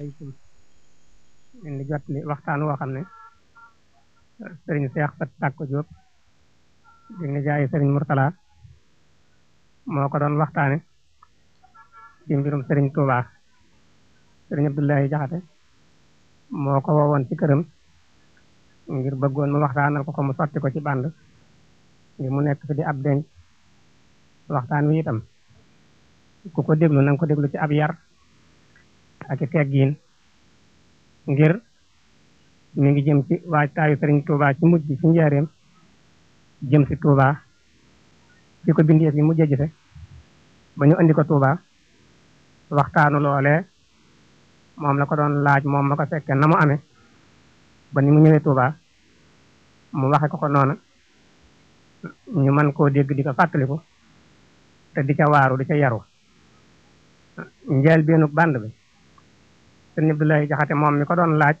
aleykum leen di jot li waxtaan woo xam ne sëriñ Seex Fat Tàkko Jóob di nga jaay sëriñ Murtala moo ko doon waxtaane ci mbirum sëriñ Tuuba sëriñ Abdullahi Jaxate moo ko woowoon ci këram ngir bëggoon mu waxtaanal ko ko mu sotti ko ci bànd ngir mu nekk fi di ab denc waxtaan wi itam ku ko déglu na nga ko déglu ci ab yar ak i teggiin ngir mi ngi jëm ci waajtaayu sëriñ Touba ci mujj ci njaareem jëm si Touba ci ko bindeef yi mujjee gise ba ñu andi ko Touba waxtaanu loolee moom la ko doon laaj moom ma ko fekkee na mu amee ba ni mu ñëwee Touba mu waxe ko ko noona ñu mën koo dégg di ko fàttaliku te di ca waaru di ca yaru njël beenu band bi sëriñ Abdoulaye Jaxate moom mi ko doon laaj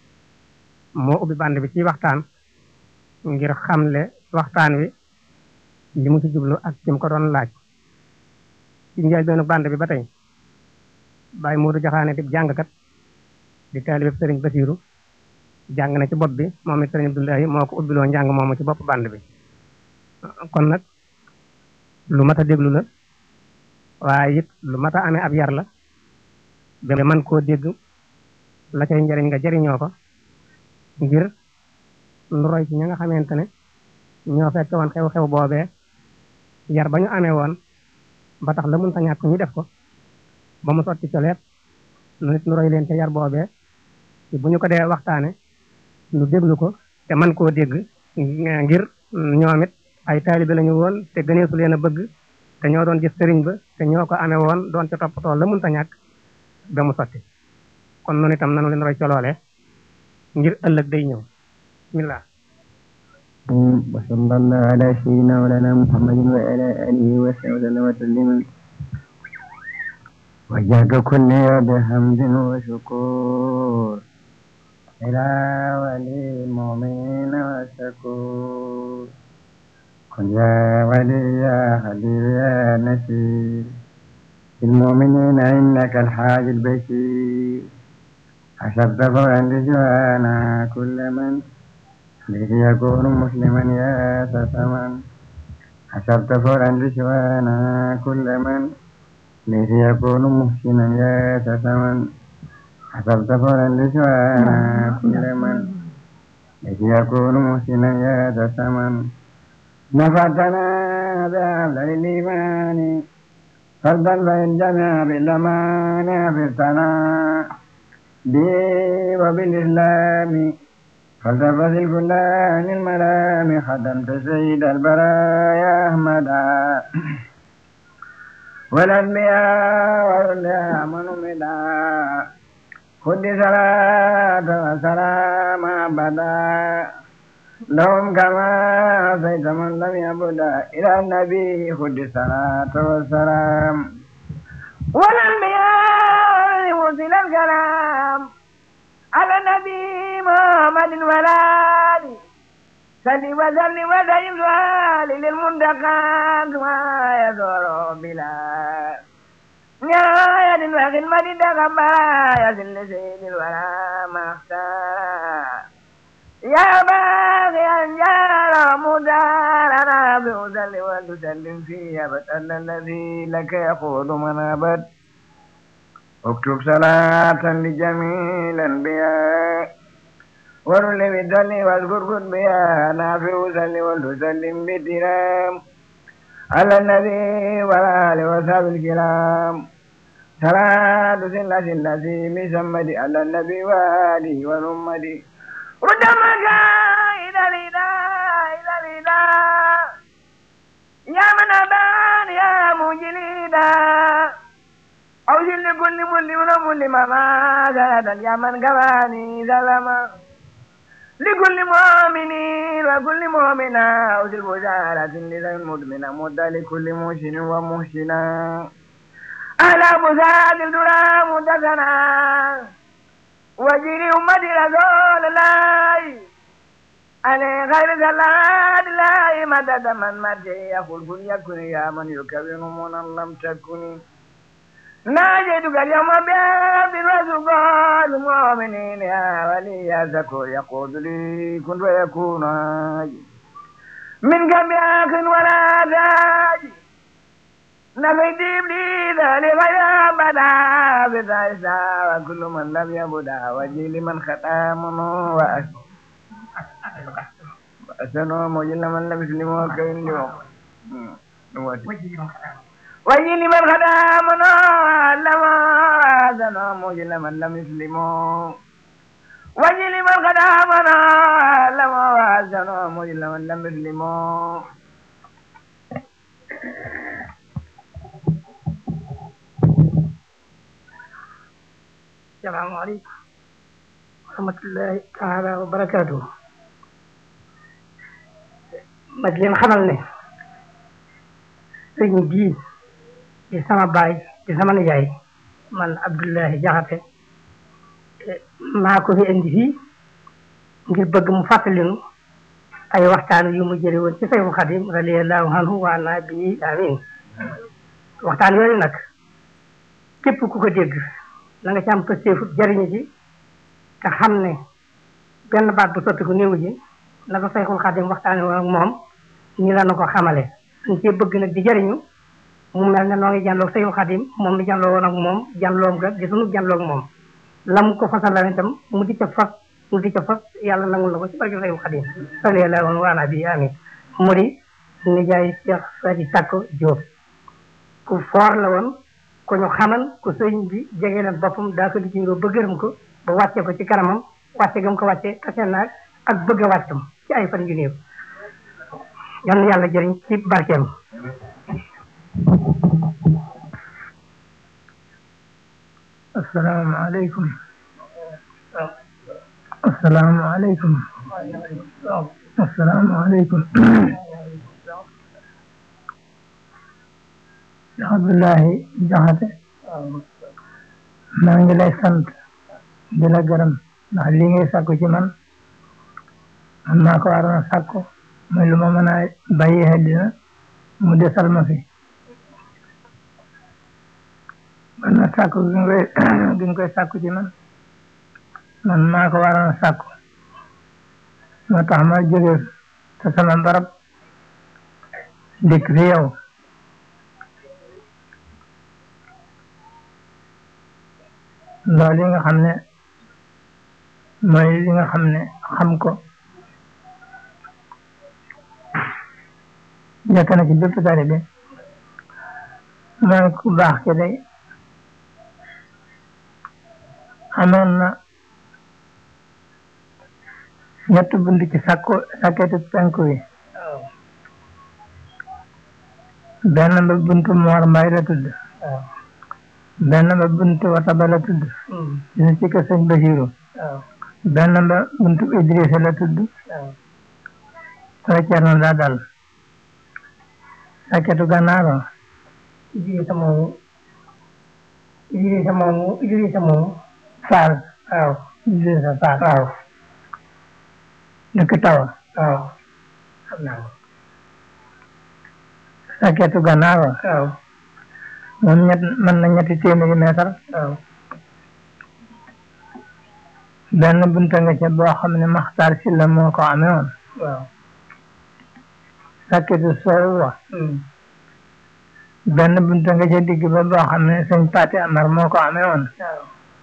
moo ubbi band bi ci waxtaan ngir xamle waxtaan wi li mu ci jublu ak ci mu ko doon laaj ci njël beenu band bi ba tey Baye Modou Jaxaane di jàngkat di taalibe sëriñ Basiiru jàng na ci bopp bi moom it sëriñ Abdoulaye moo ko ubbiloo njàng moomu ci bopp band bi kon nag lu mat a déglu la waaye it lu mat a amee ab yar la ba man koo dégg la cay njariñ nga jariñoo ko ngir nu roy ci ña nga xamante ne ñoo fekk woon xew-xew boobee yar ba ñu amee woon ba tax la mënta ñàkk ñu def ko ba mu sotti coleet nu nit nu roy leen ca yar boobee ci bu ñu ko dee waxtaane nu déglu ko te man koo dégg ngir ñoom it ay taalibe lañu woon te gëneesu leen a bëgg te ñoo doon gis sëriñ ba te ñoo ko amee woon doon ca toppatoo la mënta ñàkk ba mu sotti kon noonu itam nanu leen roy coloole ngir ëllëg day ñëw bismillah wa sallallahu ala sayyidina mawlana muhammadin wa ala alihi wa sahbihi wa sallama tasliman وجهك كل بحمد وشكور إلى ولي المؤمن وشكور كن يا ولي يا حبيب يا نسير المؤمنين إنك الحاج البشير حسبت فورا لجوانا كل من به يكون مسلما يا ستمن حسبت فورا لجوانا كل من به يكون محسنا يا ستمن حسبت فورا لجوانا كل من به يكون محسنا يا ستمن نفعتنا بأهل الإيمان فردا فالجميع بالأمان أفرتنا به وبالإسلام فالتفت الكل عن الملام خدمت سيد البرايا أحمدا والأنبياء والأولياء من مدا خذ صلاة وسلام أبدا لهم كما أعطيت من لم يبدا إلى النبي خذ الصلاة والسلام والأنبياء مرسل الكلام على النبي محمد والآل صل وسلم وسلم سؤال للمنتقى كما يزور بلا نهاية وخدمة تقبل يصل لسيد الورى ما اختار يا باغي أنجار مدارنا بأسل وتسلم في أبد الذي لك يقول من أبد اكتب صلاة لجميع الأنبياء ورل بالدل واذكر قطبيا نافع سل وتسلم بالترام على النبي والآل وصحب الكرام صلاة سلة سلة مسمد على النبي وآله والأمة ودمك إلى الإله إلى الإله يا من أبان يا مجلدا أوزل لكل مسلم ومسلم ما زاد يا من كفاني سلما لكل مؤمن وكل مؤمنة أوزل بشارة لذي مدمنة مدة لكل محسن ومحسنة أهلا بساد الدرى مدتنا وجري أمتي رسول الله عليه خير صلاة الله مدد من مدى يقول كن يكن يا من يكون منا لم تكن ناجيتك اليوم بعبد وسلطان المؤمنين يا ولي يا زكو يقول لي كن ويكون منك بأخ ولا تاج نفيت إبليس لغير أبدا بذا وكل من لم يبدا وجي لمن ختام وأسنو مجل من لم يسلموا كين اليوم وجي لمن ختام لما أسنو مجل من لم يسلموا وجي لمن ختام لما أسنو مجل من لم يسلموا السلام عليكم ورحمة الله تعالى وبركاته ma di leen xamal ne sëñ bii di sama baay di sama nijaay man Abdullahi Jaxate maa ko fi indi fii ngir bëgg mu fàttalinu ay waxtaan yu mu jële woon ci Seexul Xadim radiyallahu anhu wa anna bi amin waxtaan yooyu nag képp ku ko dégg na nga ci am pësteefu jariñu ji te xam ne benn baat bu sotti ko néewu ji na ko Seexul Xadim waxtaane woon ak moom ñi la na ko xamale suñ cee bëgg nag di jariñu mu mel ne noo ngi jànloog Seexul Xadim moom mi jànloo woon ak moom jànloom ga di sunu jànloog moom la mu ko fasal la itam mu di ca fas mu di ca fas yàlla nangul la ko ci barke Seexul Xadim sallallahu wa ala bi amin mu di nijaay Cheikh Sadi Sakko Diop ku foor la woon ku ñu xamal ku sëñ bi jege leen boppam daa ko liggéeyloo ba gërëm ko ba wàcce ko ci kanamam wàcce gam ko wàcce tase naag ak bëgg a wàccam ci ay fan yu néew yal na yàlla jëriñ ci barkeem assalaamu aleykum assalaamu aleykum assalaamu aleykum Abdullahi Jaxate maa ngi lay sant di la gërëm ndax li ngay sàkku ci man man maa ko waroon a sàkku mooy lu ma mën a bàyyi àddina mu desal ma fi man na sàkku gi nga koy gi nga koy sàkku ci man man maa ko waroon a sàkku moo tax ma jóge te sama barab dikk fi yow loolu yi nga xam ne mooy li nga xam ne xam ko nekk na ci bépp taalibe mooy ku baax ki day amoon na ñett bunt ci sàkku sàkketu penku yi benn ba buntu moor mbay la tudd benn ba buntu wataba la tudd dina ci kër sëñ Basiru benn ba buntu Idrissa la tudd soo cerno daa dal sàkketu gànnaaro Idrissa moomu Idrissa moomu Idrissa moomu faal waaw Idrissa faal waaw dëkk tawa waaw xam naa ko sàkketu gànnaaro waaw moom ñett mën na ñetti téeméeri meetar waaw benn bunta nga ca boo xam ne maxtaar si la moo ko amee woon waaw sàkketu soow wa benn bunta nga ca digg ba boo xam ne sëñ Paate Amar moo ko amee woon waaw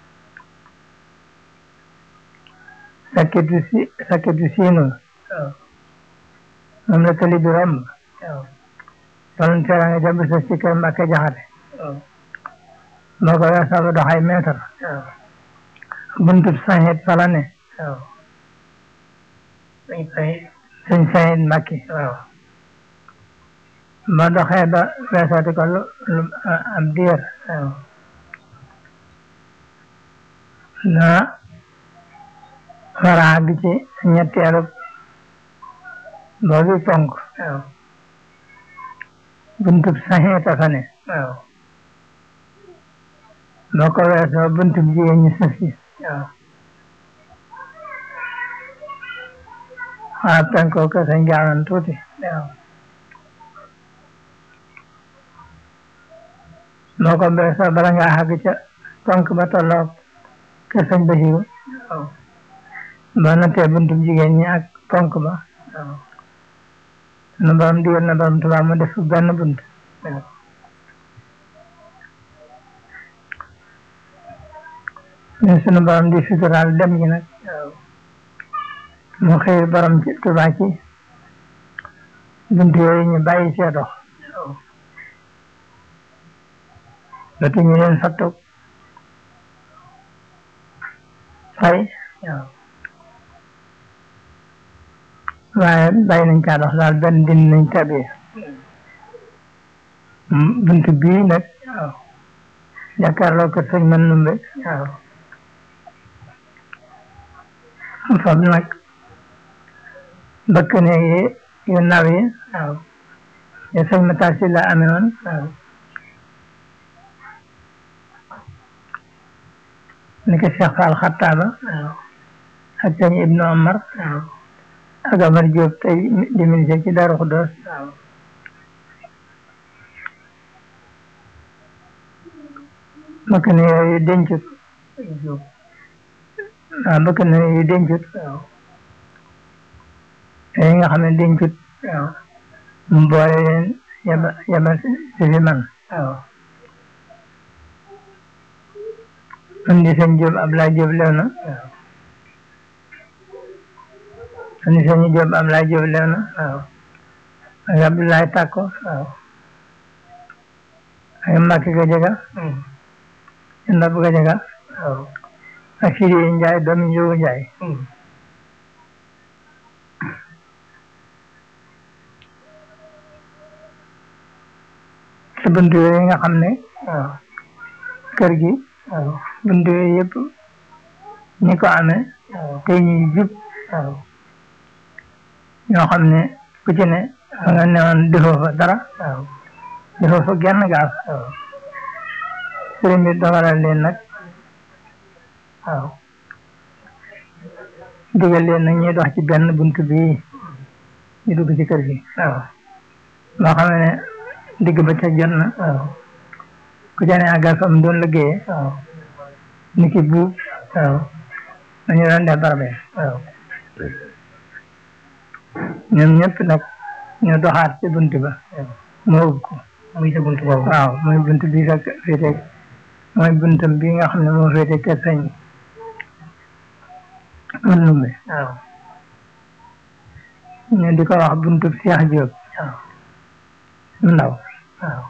sàkketu si sàkketu siinu waaw moom la tali bi romb waaw volontaire nga ca bisa si kër Mbàkke Jaxate waaw moo ko weesoo ba doxay meetar waaw buntub saxit fala ne waaw dañ fay sëñ saxit Mbàkke waaw ba doxee ba weesooti ko lu lu am diir waaw naa war a àgg ci ñetteelu boobu ponk waaw buntub saxit fa ne waaw boo ko weesoo buntub jigéen ñi sëf yi waaw waa penkoo ko sañ gaawan tuuti waaw moo ko bee sax bala ngaa xàgg ca ponk ba tolloog kër sëñ Basiru waaw ba nattee buntu jigéen ñi ak ponk ba waaw sunu borom digal na borom Tuubaa mu def fu benn bunt ne sunu borom di suturaal dem gi nag waaw mu xëy borom ci Tuubaa ci bunt yooyu ñu bàyyi see dox waaw dootu ñu leen fattu fay waaw waaye bàyyi nañ caa dox daal benn din nañ tabee bunt bii nag waaw jàkkaarloo ko sëñ man numbe waaw fab nag bëkk ne yi yu naw yi waaw ya sëñ Matar Si la amee woon waaw ni ko Cheikh Fall Xattaaba waaw ak sëñ Ibnu Omar waaw ak Amar Diop tey di ministre ci Daaru Xudoos waaw bëkk ne yooyu dencut waaw bëkk ne yooyu dencut waaw yooyu nga xam ne dencut waaw mu boole leen yaba yaba si fi man waaw andi sëñ Diop Ablaye Diop lew na waaw andi sëñ Diop Ablaye Diop lew na waaw ak Abdoulaye Takko waaw ak Mbacke Gadiaga Ndab Gadiaga waaw ak Sidi Ndiaye doomi Njóogu Ndiaye te buntu yooyu nga xam ne waaw kër gi waaw buntu yooyu yëpp ñi ko amee waaw tey ñuy jub waaw ñoo xam ne ku ci ne fa nga newoon defoo fa dara waaw defoo fa genn gaaf waaw sëriñ bi dogalal leen nag waaw digal leen nag ñuy dox ci benn buntu bii ñu dugg ci kër gi waaw boo xam ne digg ba ca jot na waaw ku ca ne àggal fa mu doon liggéeyee waaw ni ki buub waaw dañu doon def barbe waaw ñoom ñëpp nag ñu doxaat ci bunt ba moo ub ko muy sa buntu boobu waaw mooy bunt bii sa féete mooy buntam bii nga xam ne moo féete kër sañ mën numbe waaw ñu di ko wax buntu Seex Jóob waaw mu ndaw waaw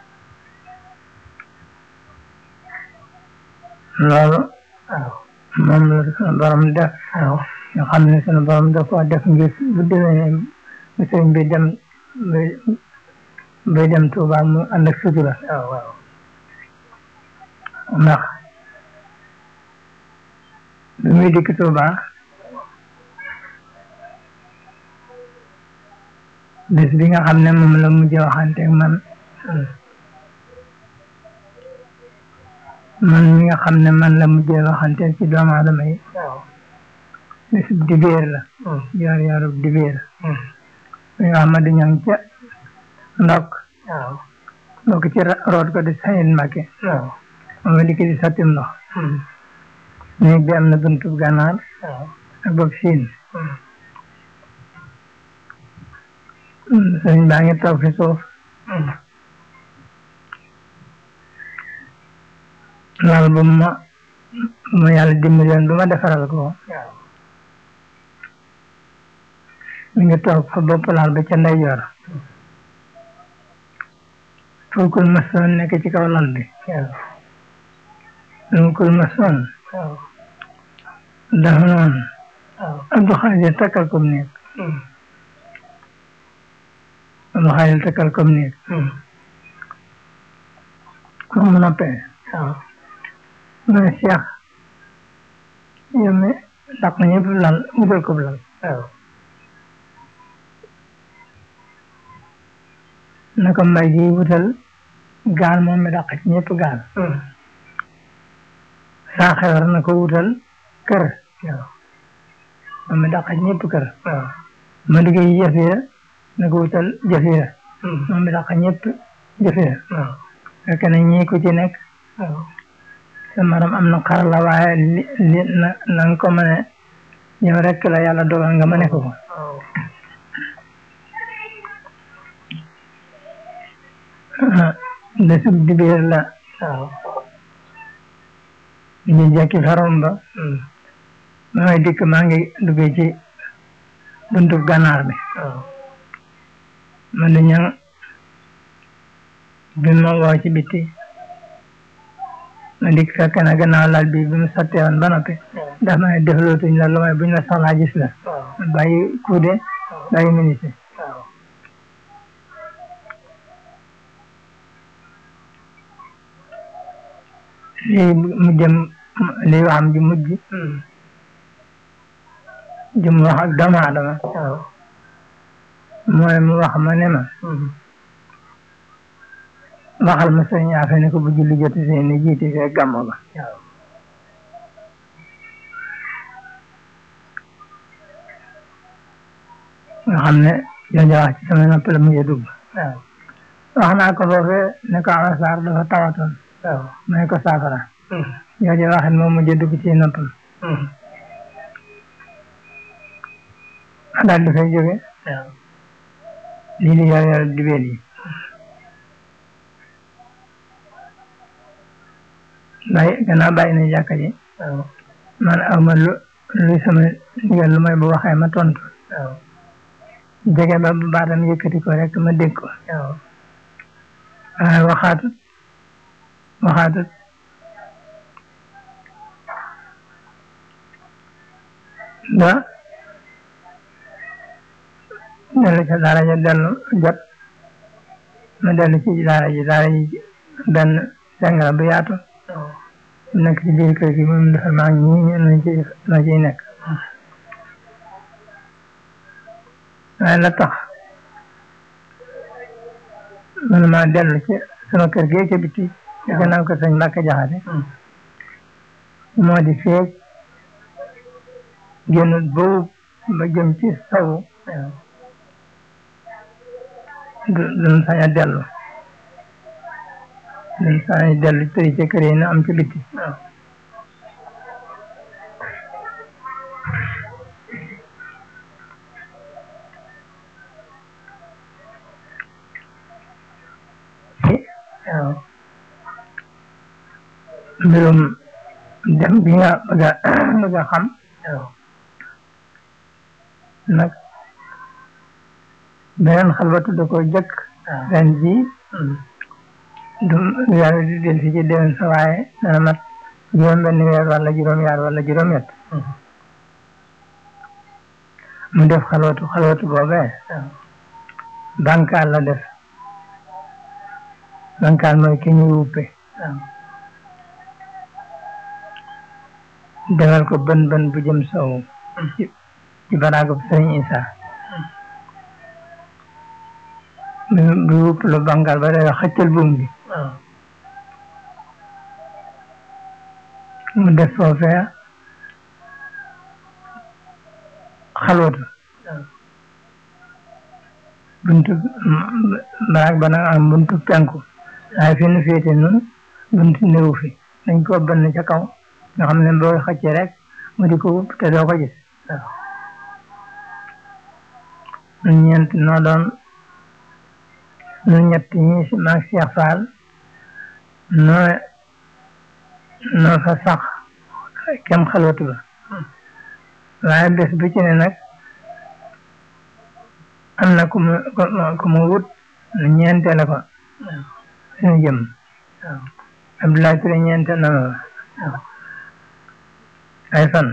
loolu waaw moom la sunu borom def waaw nga xam ne sunu borom da ko def ngir bu demee bu sëñ bi dem ba bay dem Tuuba mu ànd ak sutura waaw waaw ndax bi muy dikk Tuuba bés bi nga xam ne moom la mujj waxante ak man man mi nga xam ne man la mujj waxante ci doomu aadama yi waaw bés bu dibéer la yor yorub dibéer mi nga xam ne di ñang ca ndokk waaw ndokk ci ra- root ko di sayin Mbàkke waaw moom la dikk di sottim ndox néeg bi am na buntu gànnaar waaw ak bopp siin sëriñ baa ngi toog fi suuf lal bu ma bu ma yàlla dimbali woon bu ma defaral ko waaw mi ngi toog fa bopp laal ba ca ndeyjoor fulkul masoon nekk ci kaw lal bi fulkul masoon waaw dafa noonu waaw Abdou Xaadir takkal kom néeg Abdou Xaadir takkal kom néeg ko mu noppee waaw mu ne Cheikh yow mi dàq ñëpp lal wutal ko lal waaw na ko mbay ji wutal gaal moom mi dàq ci ñëpp gaal saa xewar na ko wutal kër waaw moom mi dàq ci ñëpp kër waaw ma liggéey jëfira na ko wutal jëfira Hmm. moom mi dàq ñëpp jëfira waaw fekk na ñii ku ci nekk sa maram am na xar la waaye li li na na nga ko mën a yow rek la yàlla dogal nga mën ko ko desub dibéer la waaw ñu jekki farom ba ma may dikk maa ngi duggee ci buntu gànnaar bi waaw man di ñang bi ma woo ci bitti ma dikk fekk na gannaaw lal bi bi mu sottee woon ba noppi daf ma ne deflootuñ la lu may buñ la soxlaa gis la waaw ma bàyyi kuude bàyyi ministre waaw lii mu jëm lii waxam ji mujj jëm wax ak doomu aadama waaw mooy mu wax ma ne ma waxal ma sëñ Afe ne ko bu julli joti see ni jiite fee gàmmo ba waaw nga xam ne jooja wax ci sama nopp la mujj dugg waaw wax naa ko foofee ne ko Awa Sarr dafa tawatoon waaw may ko saafara jooja waxin moom mujj dugg ci noppam ma daal di fay jóge waaw lii di yor yor dibéer yi bàyyi gannaaw bàyyi na jàkka ji waaw man aw ma lu luy sama ndigal lu may bu waxee ma tontu waaw jege ba bu baatam yëkkati ko rek ma dégg ko waaw waaye waxaatut waxaatut ba dellu ca daara ja dellu jot ma dellu ci daara ji daara ji benn jàngala bu yaatu waaw nekk ci biir kër gi moom dafa maa ngi ñii ñu ci na ciy nekk waaye la tax man maa dellu ci sama kër gee ca biti ci gannaaw kër sëñ Mbàkke Jaxate moo di feeg génnut boobu ba jëm ci sawu waaw du duñ sañ a dellu duñ sañ a dellu tëri ca kër yi na am ci biti waaw waaw mbirum dem bi nga bëgg a bëgg a xam waaw nag beneen xalwatu da ko jëkk waaw ren ji du yàlla di del si ci déwén sa waaye dana mat juróom benn weer wala juróom yaar wala juróom ñett mu def xalwatu xalwatu boobee bankaal la def bankaal mooy ki ñuy wuppe waaw defal ko bën bën bu jëm sowu ci ci baraagu sëriñ Isa bi bi wupp lu bankaal ba dee xëccal buum gi waaw mu def foofee xalwatu waaw buntu baraag ba nag am buntu penku waaye fi nu féete nun buntu néew fi dañ ko bënn ca kaw nga xam ne boo xëccee rek mu di ko wupp te doo ko gis waaw nun ñeent noo doon nun ñett ñi si maag Cheikh Fall noo noo fa sax kem xalwatu ba waaye bés bu ci ne nag am na ku mu ku mu wut nu ñeenteel ko suñu jëm waaw Abdoulaye Touré ñeenteel na ma waaw ay fan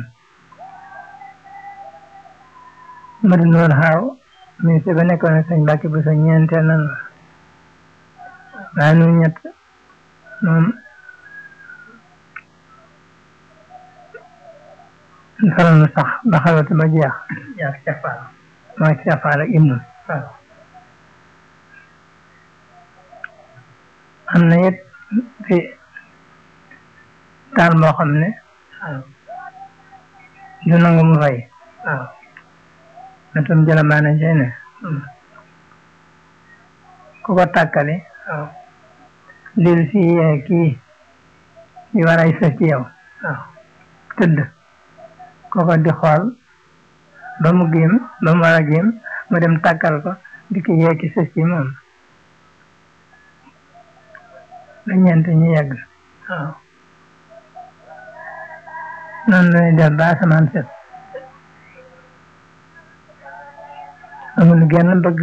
Madu Noor Xaaw ministre ba nekkoon sëñ Mbàkke bu sa ñeenteel na ma waaye nu ñett moom faral nu sax ba xalwatu ba jeex yaa Cheikh Fall maa Cheikh Fall ak Ibnu waaw am na it fi taal boo xam ne waaw du nangu mu fay waaw na tam jëlabaane cay ne ku ko tàkkale waaw dellu si yee kii yi war ay sës ci yow waaw tëdd kooko di xool ba mu géem ba mu war a géem mu dem tàkkal ko di ki yee ki sës ci moom ba ñeent ñu yegg waaw noonu la ñuy def ba asamaan set amul genn bëgg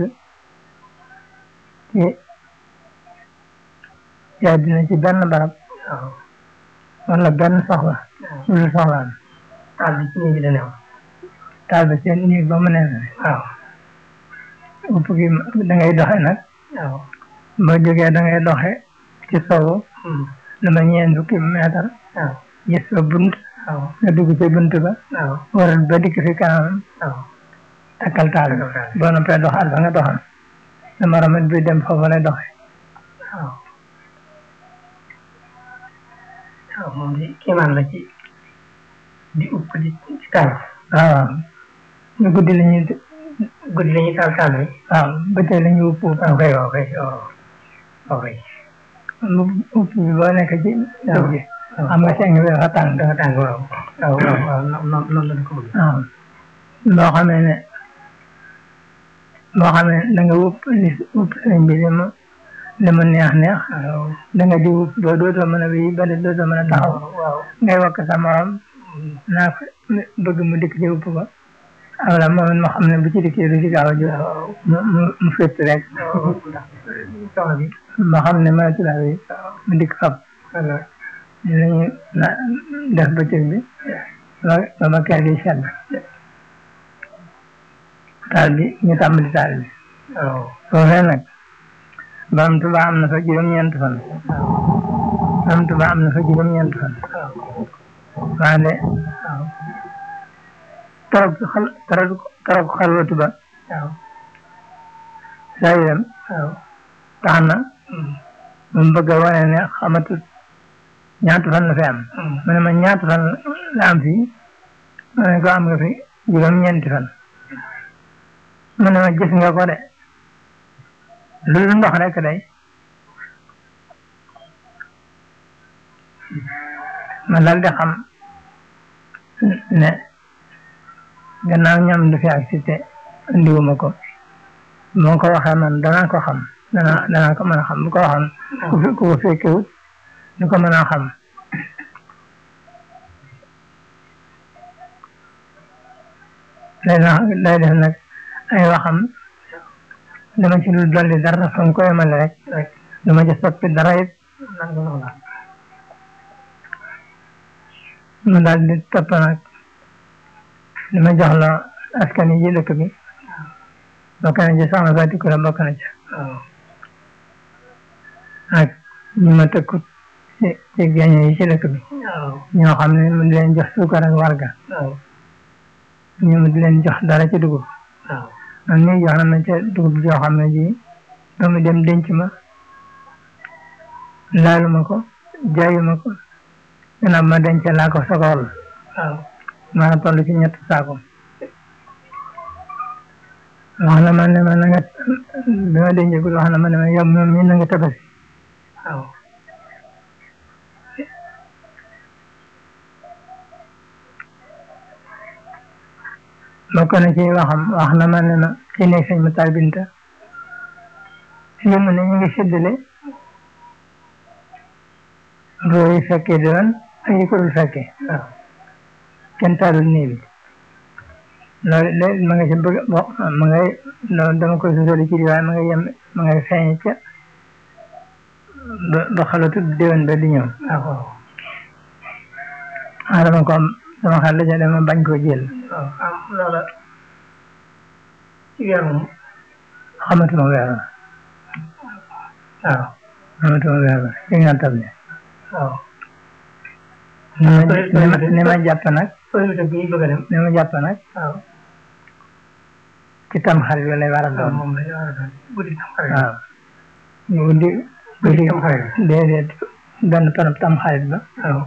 ci ci àddina ci benn barab waaw wala benn soxla lu dul soxlaan taal bi ci néeg bi la new taal ba seen néeg ba mu ne waaw upp gi da ngay doxe nag waaw boo jógee da ngay doxe ci sowu Hmm. lu ma ñeen fukki meetar waaw gis fa bunt waaw nga dugg ci bunt ba waaw waral ba dikk fi kanamam waaw takkal taal bi Takkal taal bi. boo noppee doxaat fa nga doxal sa moromet bi dem foofu lay doxe waaw waaw moom di kéemaan la ci di upp di ci taal waaw ñu guddi la ñuy guddi la ñuy taal taal bi waaw bëccëg la ñuy upp upp waaw kay waaw kay waaw waaw kay mu- upp bi boo nekk ci dëgg gi waaw. xam nga seng bi dafa tàng dafa tàng waaw waaw waaw waaw no- no- noonu la ko bëgg waaw boo xamee ne boo xamee ne da nga upp li upp sëñ bi li mu li mu neex neex waaw da nga di upp doo dootoo mën a wéy ba dootoo mën a taxaw waaw ngay wakk sa morom naa ko bëgg mu dikk ci upp ba wala moom ma xam ne bu ci dikkee du ci gaaw a jóg mu mu mu fétt rek soxla bi ma xam ne mënatu laa wéy mu dikk fab voilà ñu lañu na def bëccëg bi ba ba ba kër gi sedd taal bi ñu tàmbali taal bi waaw foofee nag Borom Tuba am na fa juróom-ñeent fan Borom Tuba am na fa juróom-ñeent fan waaye waaw torop xal torop torop xalwatu ba waaw saa yu dem waaw tax na mu bëgg a wane ne xamatut ñaata fan la fi am mu ne ma ñaata fan la am fii ma ne ko am nga fi juróom-ñeenti fan mu ne ma gis nga ko de lu dul ndox rek day ma dal di xam ne gannaaw ñoom du fi ak si te indiwuma ko moo ko waxee man danaa ko xam danaa danaa ko mën a xam bu ko waxoon ku fi ku ko fekkewut du ko mën a xam day na day def nag ay waxam dama ci lu dolli dara fa nga ko yemale rek rek dama ci soppi dara it nan nga soxla mu daal di topp nag dama jox la askan yi ci dëkk bi bokk na ci soxna Fatou Koura bokk na ci waaw ak ñi ma tëkkut ci ci gañe yi ci dëkk bi waaw ñoo xam ne mu di leen jox suukar ak warga waaw ñu mu di leen jox dara ci dugub waaw man mii jox na ma ca dugub joo xam ne ji ba mu dem denc ma laalu ma ko jaayu ma ko gannaaw ma denc laa ko sokool waaw maa toll ci ñett saako wax na ma ne ma na nga bi ma dencagul wax na ma ne ma yow moom mii na nga tabasi waaw bokk na ci waxam wax na ma ne ma ci nekk sëñ Matar Binta fii mu ne ñu ngi séddale roo yi fekkee di ren ak yi ko dul fekkee waaw kenn taalul nii bi loolu léegi ma nga ci bëgg bo ma ngay loolu dama koy sosoli ci di waaye ma nga yem ma ngay feeñ ca ba ba xalatu déwén ba di ñëw waaw ah dama ko sama xel la ca dama bañ koo jël waaw am loola ci weer moom xamatuma weer la waaw xamatuma weer la ci ngantal ne waaw ni ma ni ma ni ma jàpp nag producteur bi ñu bëgg a dem ni ma jàpp nag waaw ci tam xarit bi lay war a waaw doon moom la ñu war a doon guddi tam xarit waaw guddi guddi tam xarit déedéet benn panub tam xarit ba waaw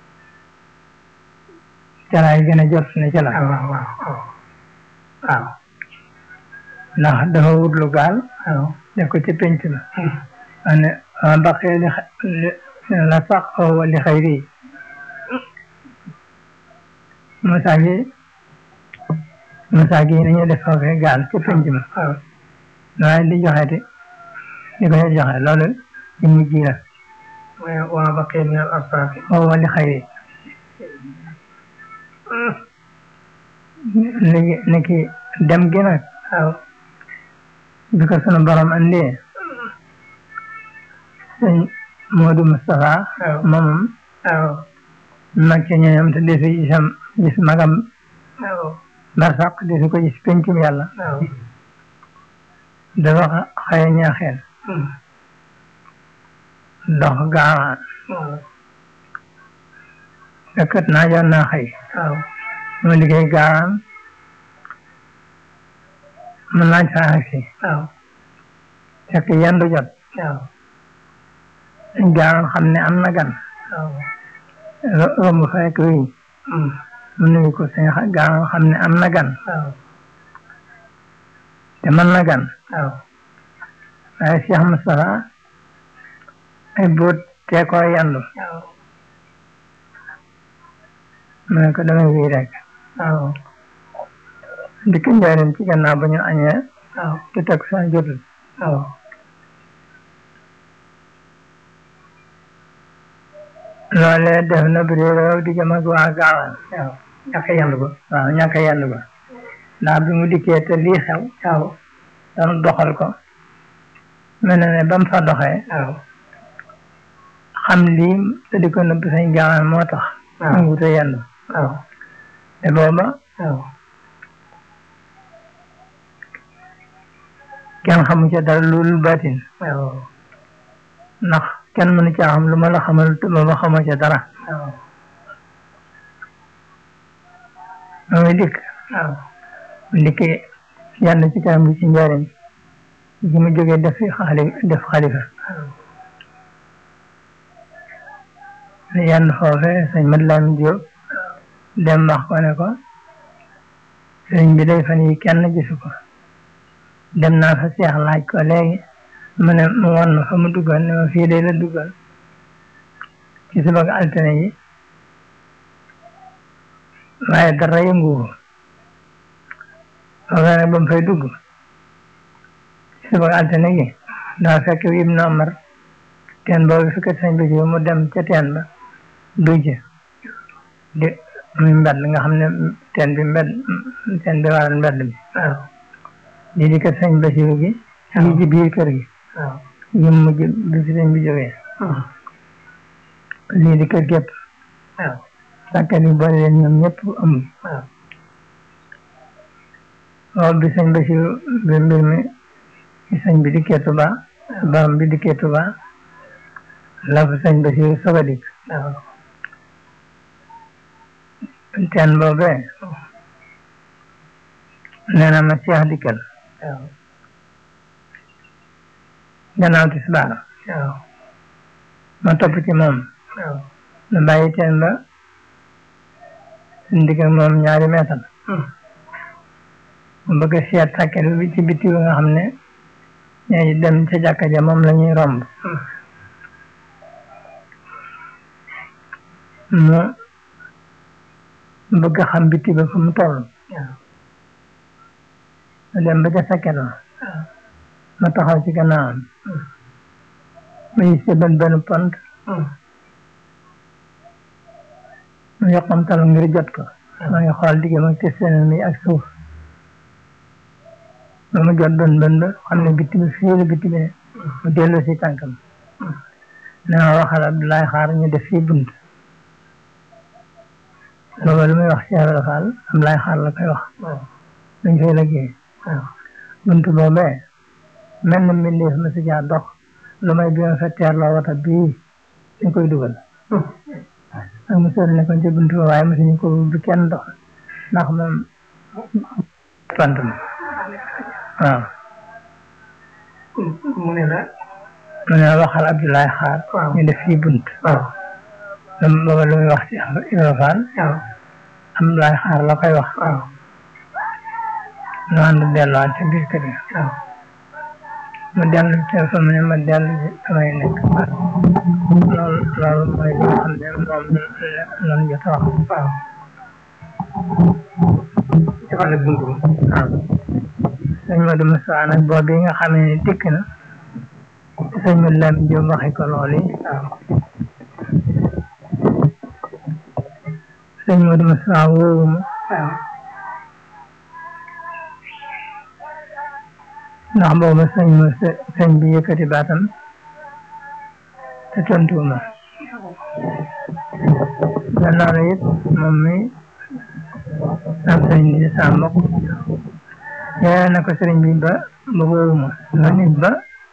ca laay gën a jot ne ca la waaw waaw waaw waaw ndax dafa wut lu gaal waaw def ko ci penc ma ane wa baqiya li la sax wa li xayri Moussa gi Moussa gi nañu def foofee gaal ci penc ma waaye di joxe te di ko joxe loolu ci mujj la wa baqiya min al asfaafi wa li xayri léegi niki dem gi nag waaw bi ko sunu borom andee sëñ Moodu Moustapha waaw moomam waaw mag ci ñoom te desu gisam gis magam waaw barsaq desu ko gis pencum yàlla waaw dafa xëye ñaaxeel dox gaawaan waaw fekkat naa joon naa xëy waaw mu liggéey gaawaan mu laaj fa agsi waaw fekk yendu jot waaw gaawaan xam ne am na gan waaw ro- romb fekk wiñ mu nuyu ko sëñ xa- gaawaan xam ne am na gan waaw te mën na gan waaw waaye Cheikh Moustapha ay boot tee koo yendu waaw mu ne ko damay wii rek waaw dikk njaarim ci gannaaw ba ñu añee waaw te teg sa jotul waaw loolee def na biri réew di jëm ak waa gaawaan waaw ñàkk yendu ba waaw ñàkk a yendu ba ndax bi mu dikkee te lii xew waaw doon doxal ko mel na ne ba mu fa doxee waaw xam lii te di ko nëbb sañ gaawaan moo tax waaw mu wute yendu waaw te booba waaw kenn xamu ca dara loolu baatin waaw ndax kenn mënu caa xam lu ma la xamal te booba xamoo ca dara waaw ma muy dikk waaw mu dikkee yenn ci kanam bi ci njaarim gi mu jógee def fi xaali def xalifa yenn foofe sëñ Mat Lamin Jóob dem wax ko ne ko sëriñ bi day fan yi kenn gisu ko dem naa fa seex laaj ko léegi mu ne mu won ma fa mu duggoon ne ma fii day la duggoon ci suba ak altine yi waaye dara yënguwu foofe nag ba mu fay dugg ci suba ak altine gi daa fekk Ibnu Omar teen boobu fi kër sëñ bi ci mu dem ca teen ba duy ci di muy mbedd nga xam ne teen bi mbedd teen bi waral mbedd bi waaw lii di kër sëñ Basiru gi lii ci biir kër gi waaw yi mujj bi fi sëñ bi jógee lii di kër gépp waaw sàkkat yi boole leen ñoom ñëpp amul waaw waaw bi sëñ Basiru bi mbir mi bi sëñ bi dikkee Tuba borom bi dikkee Tuba la fa sëñ Basiru soog a dikk waaw teen boobee nee na ma Cheikh dikkal waaw gannaaw tisbaar waaw ma topp ci moom waaw ma bàyyi teen ba suñ digg ak moom ñaari meetar mu bëgg a seet sàkket bi ci biti bi nga xam ne ñooy dem ca jàkka ja moom la ñuy romb mu bëgg a xam biti ba fu mu toll waaw mu dem ba ca sàkket ba ma taxaw ci gannaawam ma gis ca benn benn pont mu yoqamtal ngir jot ko ma ngi xool diggam ak testeen mi ak suuf ba mu jot bën bën ba xam ne bitti bi fii la bitti bi ne mu dellu si tànkam ne ma waxal Abdoulaye xaar ñu def fii bunt booba lu muy wax Cheikh Ibra Fall Abdoulaye xaar la koy wax dañ koy liggéey bunt boobee mel na mbindeef ma si jaar dox lu may bi ma fa teerloo wata bii ñu koy dugal ak mu sori nekkoon ci buntu ba waaye mosuñu ko ubbi kenn dox ndax moom pant ma waaw mu ne la mu ne waxal Abdoulaye xaar waaw ñu def fii bunt waaw lu booba lu muy wax ci Ibra Fall waaw Abdoulaye xaar la koy wax waaw ñu ànd delluwaat ci biir kër gi waaw mu dellu ci fa mu ne ma dellu ci samay nekk loolu loolu mooy li nga xam ne moom lan jot a wax waaw defal na buntu waaw sëñ Modou Moussa nag boobu yi nga xamee ne dikk na sëñ Modou Lamine Diop waxi ko loolu yi waaw sëñ Modou Moussa woowu ma waaw ndax boobu sëñ ma sëñ bi yëkkati baatam te tontuwuma gannaaw na it moom mi am sëñ bi sa mbokk yaa na ko sëriñ bi ba ba woowuma ba nit ba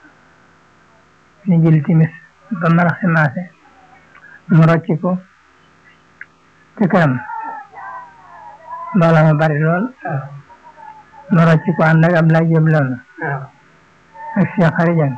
ni jël timis ba marax si maase mu rocci ko ci kanam mbooloo ma bari lool waaw mu rocci ko ànd ak Abdoulaye Diop Lone waaw ak Cheikh Khary Dieng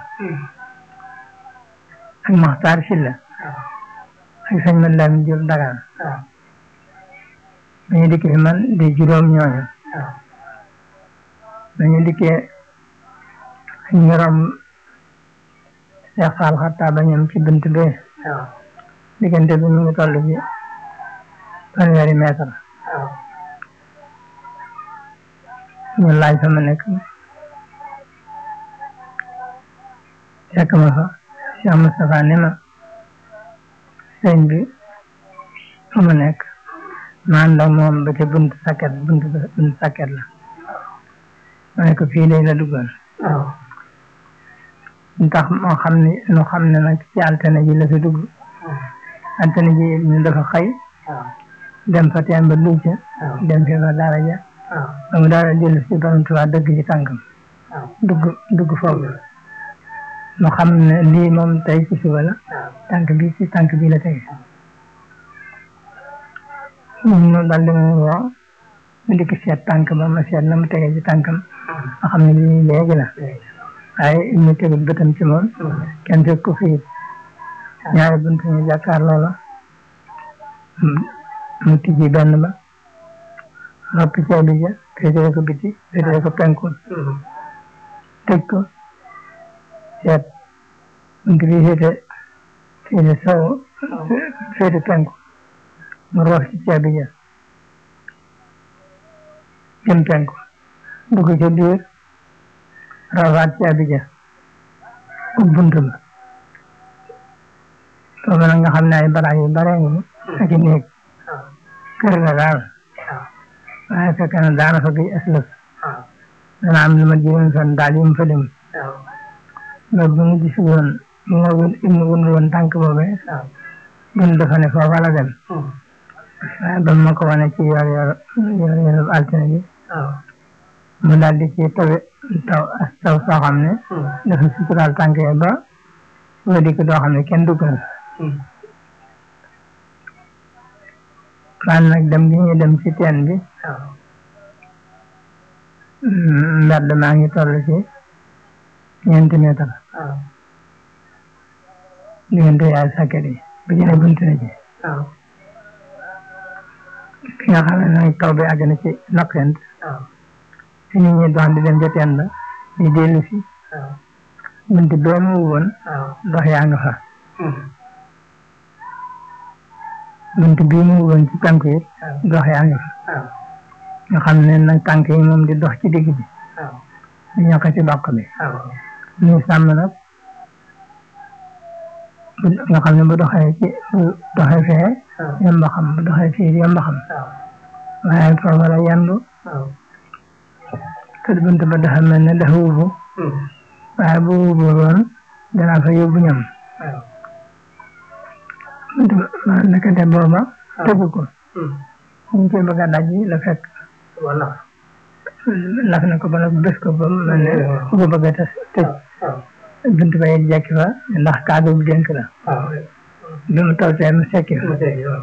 ak Makhtar Sylla ak sëñ Mame Lamine Diop Dagana waaw ba ñu dikkee fi man di juróom ñooñu waaw ba ñu dikkee ñu rom Cheikh Fall Xatta ba ñoom ci bunt bi waaw diggante bi mu ngi toll ci fanweeri mètre waaw ñu laaj fa ma nekk fekk ma fa Cheikh Moustapha ne ma sëñ bi fa ma nekk ma ànd ak moom ba ca bunt sakket bunt bunt sakket la ma ne ko fii lay la duggoon waaw ndax moo xam ne nu xam ne nag ci altine ji la fi dugg altine ji ñu dafa xëy waaw dem fa teen ba dugg ca waaw dem fi fa daara ja waaw ba mu daara dellu si borom tubaab dëgg ci tànkam waaw dugg dugg foofu nu xam ne lii moom tey ci suba la waaw tànk bi ci tànk bi la tege mu dal di mu woo mu dikk seet tànk ba ma seet na mu tege ci tànkam ma xam ne lii léegi la waaye ñu tegul bëtam ci moom kenn fekk ko fii ñaari bunt ñu jàkkaar loola mu- mu tijji benn ba noppi caabi ja féetale ko biti féetale ko penku tëj ko seet bunt bi féete féete sow féete penku mu roof ci caabi ja jëm penku dugg ca biir roofaat caabi ja ub bunt ba boobu nag nga xam ne ay baraag yu bare ngi ak i néeg kër la daal waaye fekk na daana fa gëj aslëf dana am lu ma juróom fan daal yu mu fa dem loolu bu mu gis woon bu ma wun im wun woon tànk boobee dun dafa ne foofa la dem waaye ba ma ko wane ci yor yor yor yor altine bi mu daal di ci tawe taw as taw soo xam ne dafa suturaal tànk yi ba nga dikk doo xam ne kenn dugg na man nag dem gi ñu dem ci teen bi mbedd maa ngi toll ci ñeenti mètre diggante yaay sakket yi bu jëne bunt na ci fi nga xam ne nag taw bi àgg na ci nokkent fi nit ñi dox di dem ca teen ba di dellu si bunt bee mu woon dox yaa nga fa bunt bii mu woon ci tànk yi dox yaa nga fa nga xam ne nag tànk yi moom di dox ci digg bi di ñokk ci bokk bi ñu sàmm nag bu- nga xam ne bu doxee ci bu doxee fee yomba xam bu doxee fii yomba xam waaye foofu la yendu te bunt ba dafa mel ne dafa wubu waaye bu wubu woon danaa fa yóbbu ñam bunt ba ma nekkate booba tëggu ko ñu koy bëgg a daj la fekk laf na ko ba nag bés ko ba mel ne ku ko bëgg a tas tëj bunt ba it jekki fa ndax kaaga bu dénk la bi mu tawtee mu sekki fa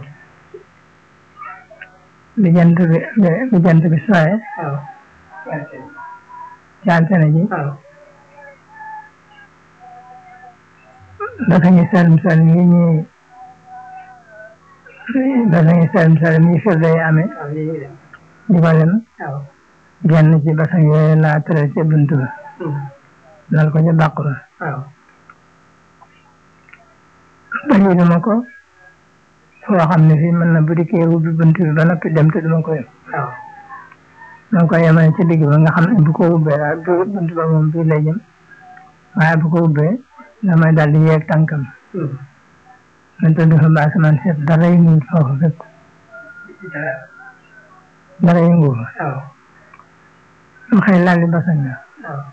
bi jant bi bi jant bi sooyee ci antenne ji dafa ñu salm salm yi ñuy dafa ñu salm salm yi firde yi amee di ko lem genn ci basang yooyu laa tëral ci bunt ba lal ko ca bàq ba waaw bañu duma ko foo xam ne fii mën na bu dikkee ubbi bunt bi ba noppi dem te duma ko yem waaw dama ko yemale ci digg ba nga xam ne bu ko ubbee daal bu bunt ba moom bii lay jëm waaye bu ko ubbee damay daal di yeeg tànkam man tëdd fa ba asamaan seet dara yëngu foofu fépp dara yëngu fa waaw mu xëy laal di basan la waaw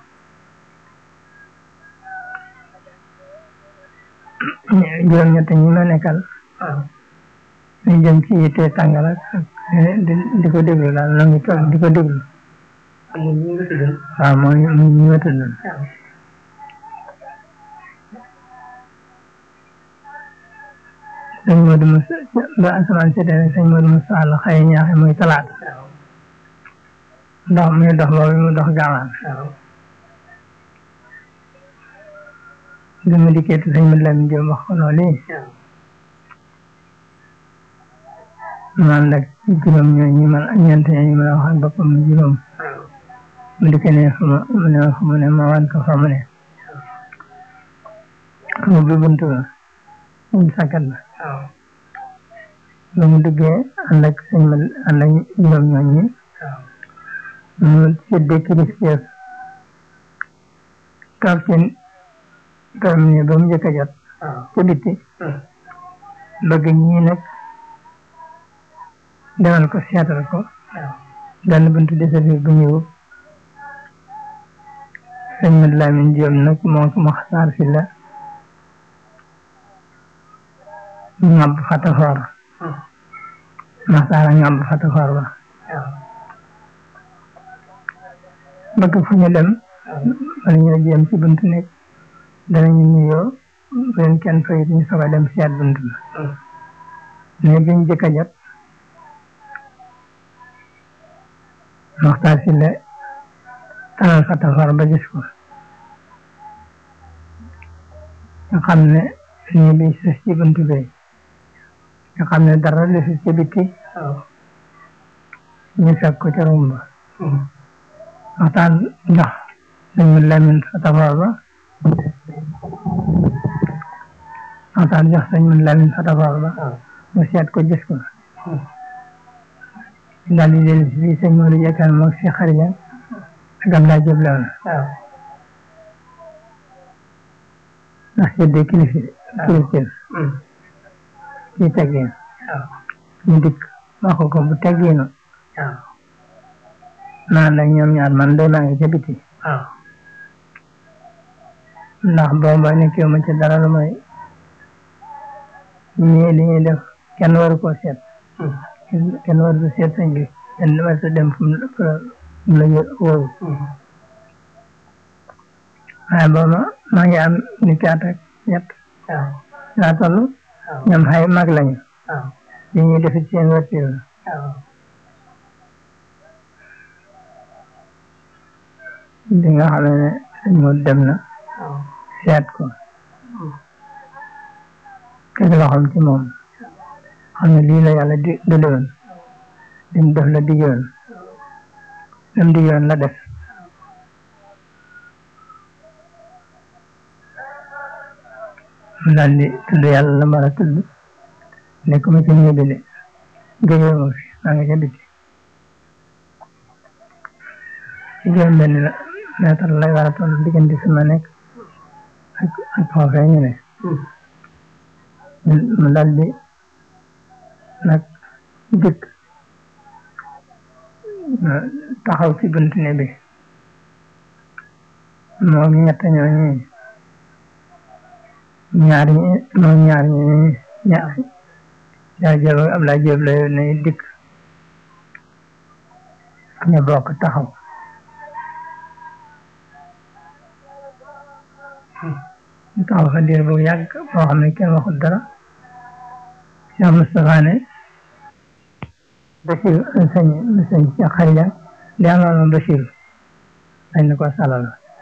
juróom ñett ñi ma nekkal waaw ñu jëm ci yitte tàngal ak di di ko déglu daal noo ngi toog di ko déglu amul ñu nga tuddal waaw moo ñu ñu ma tëddal waaw sëñ Modou Moussa ba asamaan seetee rek sëñ Modou Moussa la xëy ñaaxe muy talaata waaw ndox muy dox boobu mu dox gaawaan waaw bi mu dikkee te sëñ Modou Lamine Diop wax ko loolu yi waaw mu ànd ak juróom ñooñu ñu man ñeent ñooñu ma wax ak boppam mu juróom waaw mu dikkee ne fu ma mu ne fu mu ne ma wan ko fa mu ne mu bi buntu ba mu sakkat ba waaw ba mu duggee ànd ak sëñ ma ànd ak juróom ñooñu waaw mu séddee kilifteef toog ci terminé ba mu njëkk a jot waaw ca bitti bëgg ñii nag demal ko seetal ko waaw benn buntu dese fi bu ñëw sëñ Mad Lamin Jóob nag moo ko Maxtaar si la ŋàbb fatafoor Maxtaar a ŋàbb fatafoor ba waaw bëgg fu ñu dem wala ñu jéem ci buntu nekk danañu nuyoo bu leen kenn fayit ñu soog a dem seet buntu ba mais biñ jëkk a jot Maxtaar si la tanal fatafoor ba gis ko nga xam ne nii bi sës ci buntu bi nga xam ne dara desu ci biti waaw ñu fekk ko ca rumba waxtaan jox dañu lemin fatafoor ba waxtaan jox dañu lemin fatafoor ba mu seet ko gis ko daal di dellu si fii sëñ Modou Jekkaan moog si xarija ak Abdoulaye Diop la woon waaw ndax seddee kilifi kilifteef ci teggin waaw ñu dikk wax ko ko bu teggiinu waaw naan nag ñoom ñaar man day maa ngi ca biti waaw ndax booba nekkee ma ci dara lu may ñii li ñuy def kenn waru koo seet kenn waru ko seet sëñ bi kenn waru ko dem fu mu fu mu la wóoru waaye booba maa ngi am ni caat ak ñett waaw laa toll waaw ñoom xay mag lañu waaw li ñuy def ci seen wërtir la waaw bi nga xam ne sëñ mu dem na waaw seet ko teg loxoom ci moom xam ne lii la yàlla di dëdëwoon li mu def la diggoon li mu diggoon la def mu daal di tudd yàlla la mara tudd nekk ma ci néeg bi de géejoo ma fi maa nga ca biti ci juróom benn la mètre lay war a toll diggante fi ma nekk ak ak foofee ñu ne mu daal di nag dikk taxaw ci bunt ne bi moom ñett ñooñu ñaar ñi moom ñaar ñi ñaar ñaar jël Ablaye Diop la ne dikk ñu bokk taxaw ñu taxaw fa diir bu yàgg boo xam ne kenn waxul dara Cheikh Moustapha ne Bachir sëñ sëñ Cheikh Xarija di amal ma Bachir dañ na ko salal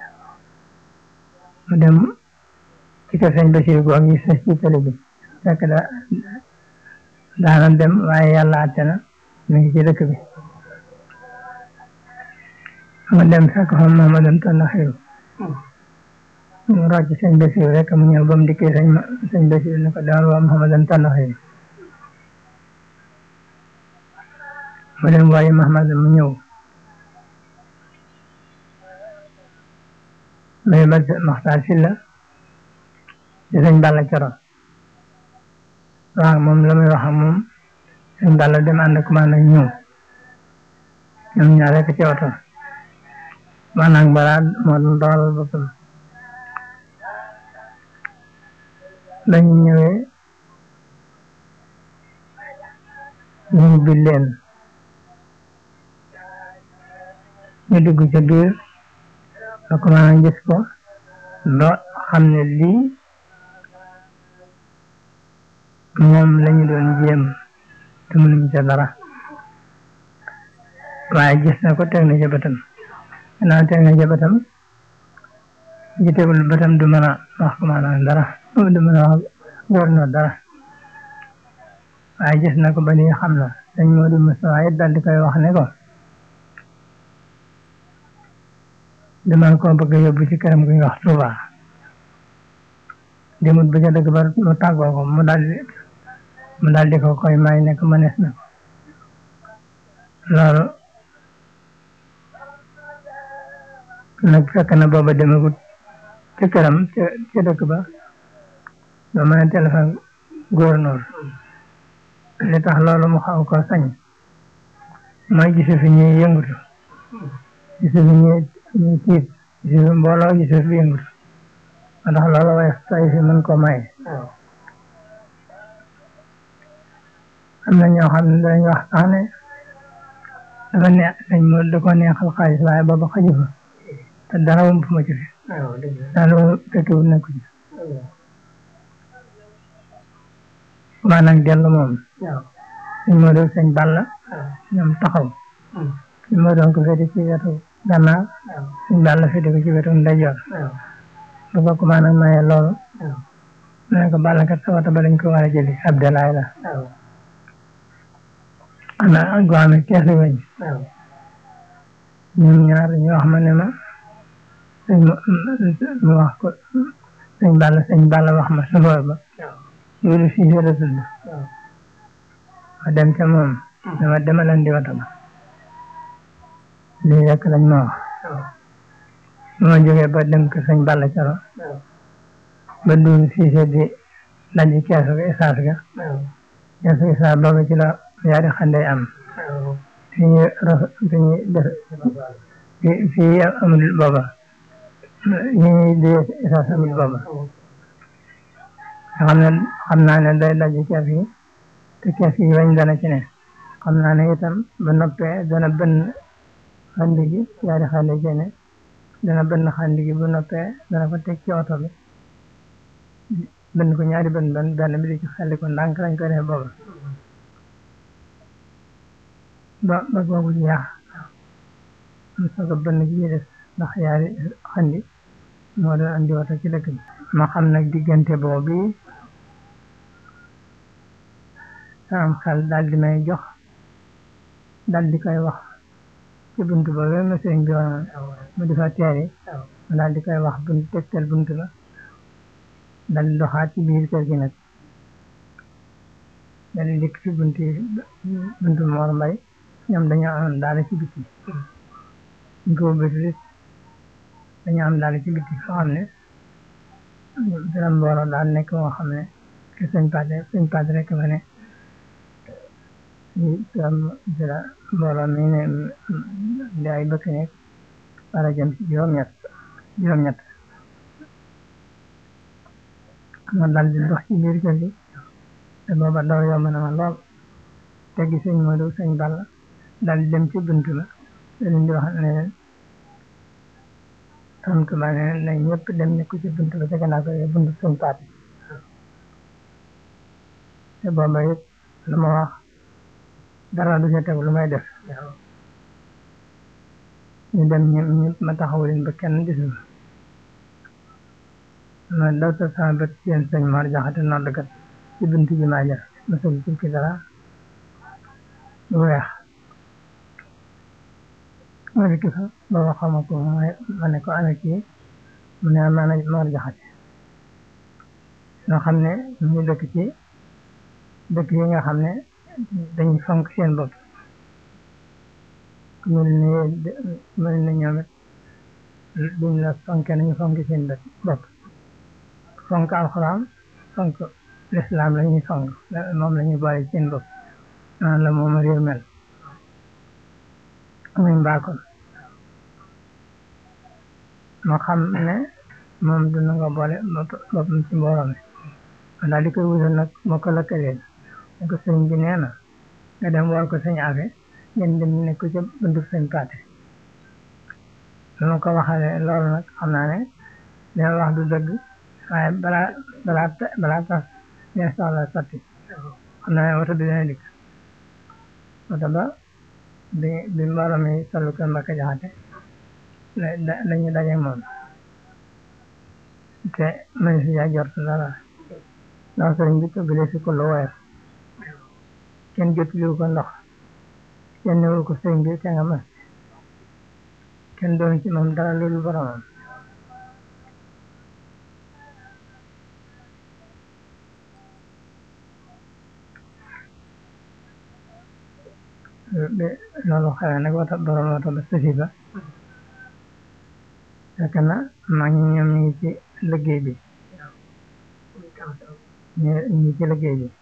mu dem ci kër sëñ Bachir goog yi sës ci télé bi fekk da daana dem waaye yàlla àtte na mi ngi ci dëkk bi mu dem fekk fa Mamadou Talla Xiru mu rocc sëñ Basiru rek mu ñëw ba mu dikkee sëñ ma sëñ Basiru ne ko demal waa Muhammadan tànnaxee mu dem waaye Muhammad mu ñëw muy ba Maxtaar Silla ci sëñ Balla Coro waaw moom la muy wax ak moom sëñ Balla dem ànd ak man ak ñëw ñoom ñaar rek ci oto maanaam balaa moo doon dawalal boppam dañu ñëwee ñu ubbi leen ñu dugg ca biir ba ko maanaam gis ko ba xam ne lii moom lañu doon jéem te mënuñ ca dara waaye gis na ko teg na ca bëtam gannaaw teg na ca bëtam ji tegul bëtam du mën a wax ko maanaam dara du mën a wax góor na dara waaye gis na ko ba nii xam na dañ moo di Mustafa it dal di koy wax ne ko dama ko bëgg a yóbbu ci këram gu ñuy wax Tuuba demut ba ca dëgg ba mu tàggoo ko mu daal di mu daal di ko koy may ne ko mënees na loolu nag fekk na booba demagut ci këram ca ca dëkk ba ba mën a téléphone gouverneur li tax loolu mu xaw ko sañ mooy gisu fi ñuy yëngutu gisu fi ñuy ñuy tiit gisu fi mbooloo gisu fi yëngutu ma tax loolu waaye tay fi mën ko may am na ñoo xam ne dañ wax sax ne dafa ne dañ mo da ko neexal xaalis waaye booba xaju fa te dara wum fu ma ci fi daal lu fekkiwu nekku ci maanaam dellu moom suñ moo doon sëñ Balla ñoom taxaw suñ moo doon ko féete ci wetu gannaaw suñ Balla féete ko ci wetu ndeyjoor ba bokk maanaam maye loolu mu ne ko Balla kat sa wata ba lañ ko war a jëli Abdoulaye la ana goo xam ne keesu weñ ñoom ñaar ñu wax ma ne ma sëñ mu wax ko sëñ Balla sëñ Balla wax ma sofër ba loolu fii la tudd ma dem ca moom dama demalan di wata ba lii rek lañ ma wax ma jógee ba dem ko sëñ Balla Coro ba duul siise di daji keesu ga essence ga keesu essence boobu ci la ñaari xande am fi ñu raf fi ñu def fi fii amul booba yi ñuy di essence amul booba nga xam ne xam naa ne day daji kees yi te kees yi wañ dana ci ne xam naa ne itam ba noppee dana bënn xandi gi ñaari xande ci ne dana bënn xandi gi bu noppee dana ko teg ci oto bi bënn ko ñaari bën bën benn bi di ci xelli ko ndànk lañ koy def booba ba ba boobu jeex mu soog a bënn gi des ndax yaari xandi moo doon andi oto ci dëkk bi ma xam nag diggante boobu sama xel daal di may jox daal di koy wax ci buntu boobu ma sëñ bi woon mu di fa teeri ma daal di koy wax buntu tegtal buntu la daal di doxaat ci biir kër gi nag daal di dikk ci buntu buntu Mor Mbay ñoom dañoo am daal ci biti ñu ko bëtu dañoo am daal ci biti foo xam ne dara mbooloo daal nekk moo xam ne ke sëñ Pate sëñ Pate rek fa ne dara mbooloo mi ne di ay bëkk nekk wala jëm ci juróom-ñett juróom-ñett ma daal di dox ci biir kër gi te booba daw yomb na ma lool teggi sëñ Modou sëñ Balla daal di dem ci buntu ba leen di wax ne leen tontu ba ne na ñëpp dem nekk ci buntu ba ca gannaaw ko buntu sëñ Paate te booba it lu ma wax dara du ca tegu lu may def ñu dem ñëpp ñëpp ma taxaw leen ba kenn gisul ma daw ta sama bët seen sëñ Mor Jaxate noddkat ci buntu bi maa jar ma sol ci dara lu weex ma dikk fa booba xama ko ma ne ko ana kii mu ne amaana Mor Jaxate ñoo xam ne ñu ngi dëkk ci dëkk yi nga xam ne dañuy fonk seen bopp ku mel ne mel ne ñoom it duñ la fonke nañu fonk seen dëkk bopp fonk alxuraan fonk lislaam la ñuy fonk moom la ñuy boole seen bopp naan la moom réew mel muy mbaakoon moo xam ne moom dina nga boole boppam ci mbooloo mi daal di koy wutal nag moo ko lëkkaleel ne ko sëñ bi nee na nga dem war ko sëñ afe ngeen dem ne ko ca buntu sëñ paate lu ko waxale loolu nag xam naa ne dina wax du dëgg waaye balaa balaa balaa tas dina soxla sotti xam naa ne woto bi dina dikk woto ba bi bi mbooloo mi sollu ko Mbacke Jaxate lañu daje moom te man si yaa jort dara ndax sëriñ bi tëggale si ko lu weer kenn jotuliwu ko ndox kenn newul ko sëriñ bi te nga mas kenn doon ci moom dara loolu boromam loolu xewee nag wata borom wata ba sëfi ba fekk na mag ñi ñoom ñu ngi ci liggéey bi ñu ngi ci liggéey bi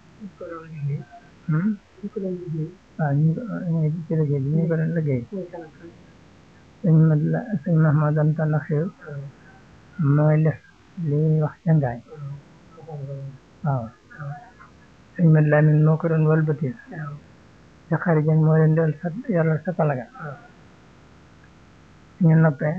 waaw ñu ngi ci liggéey bi ñu ko doon liggéey sëñ ma sëñ Mahmadan Tanaxiw mooy def li ñuy wax cangaay waaw sëñ ma Lamin moo ko doon walbatil ci xarijang moo leen doon sa yoral sa talaga ñu noppee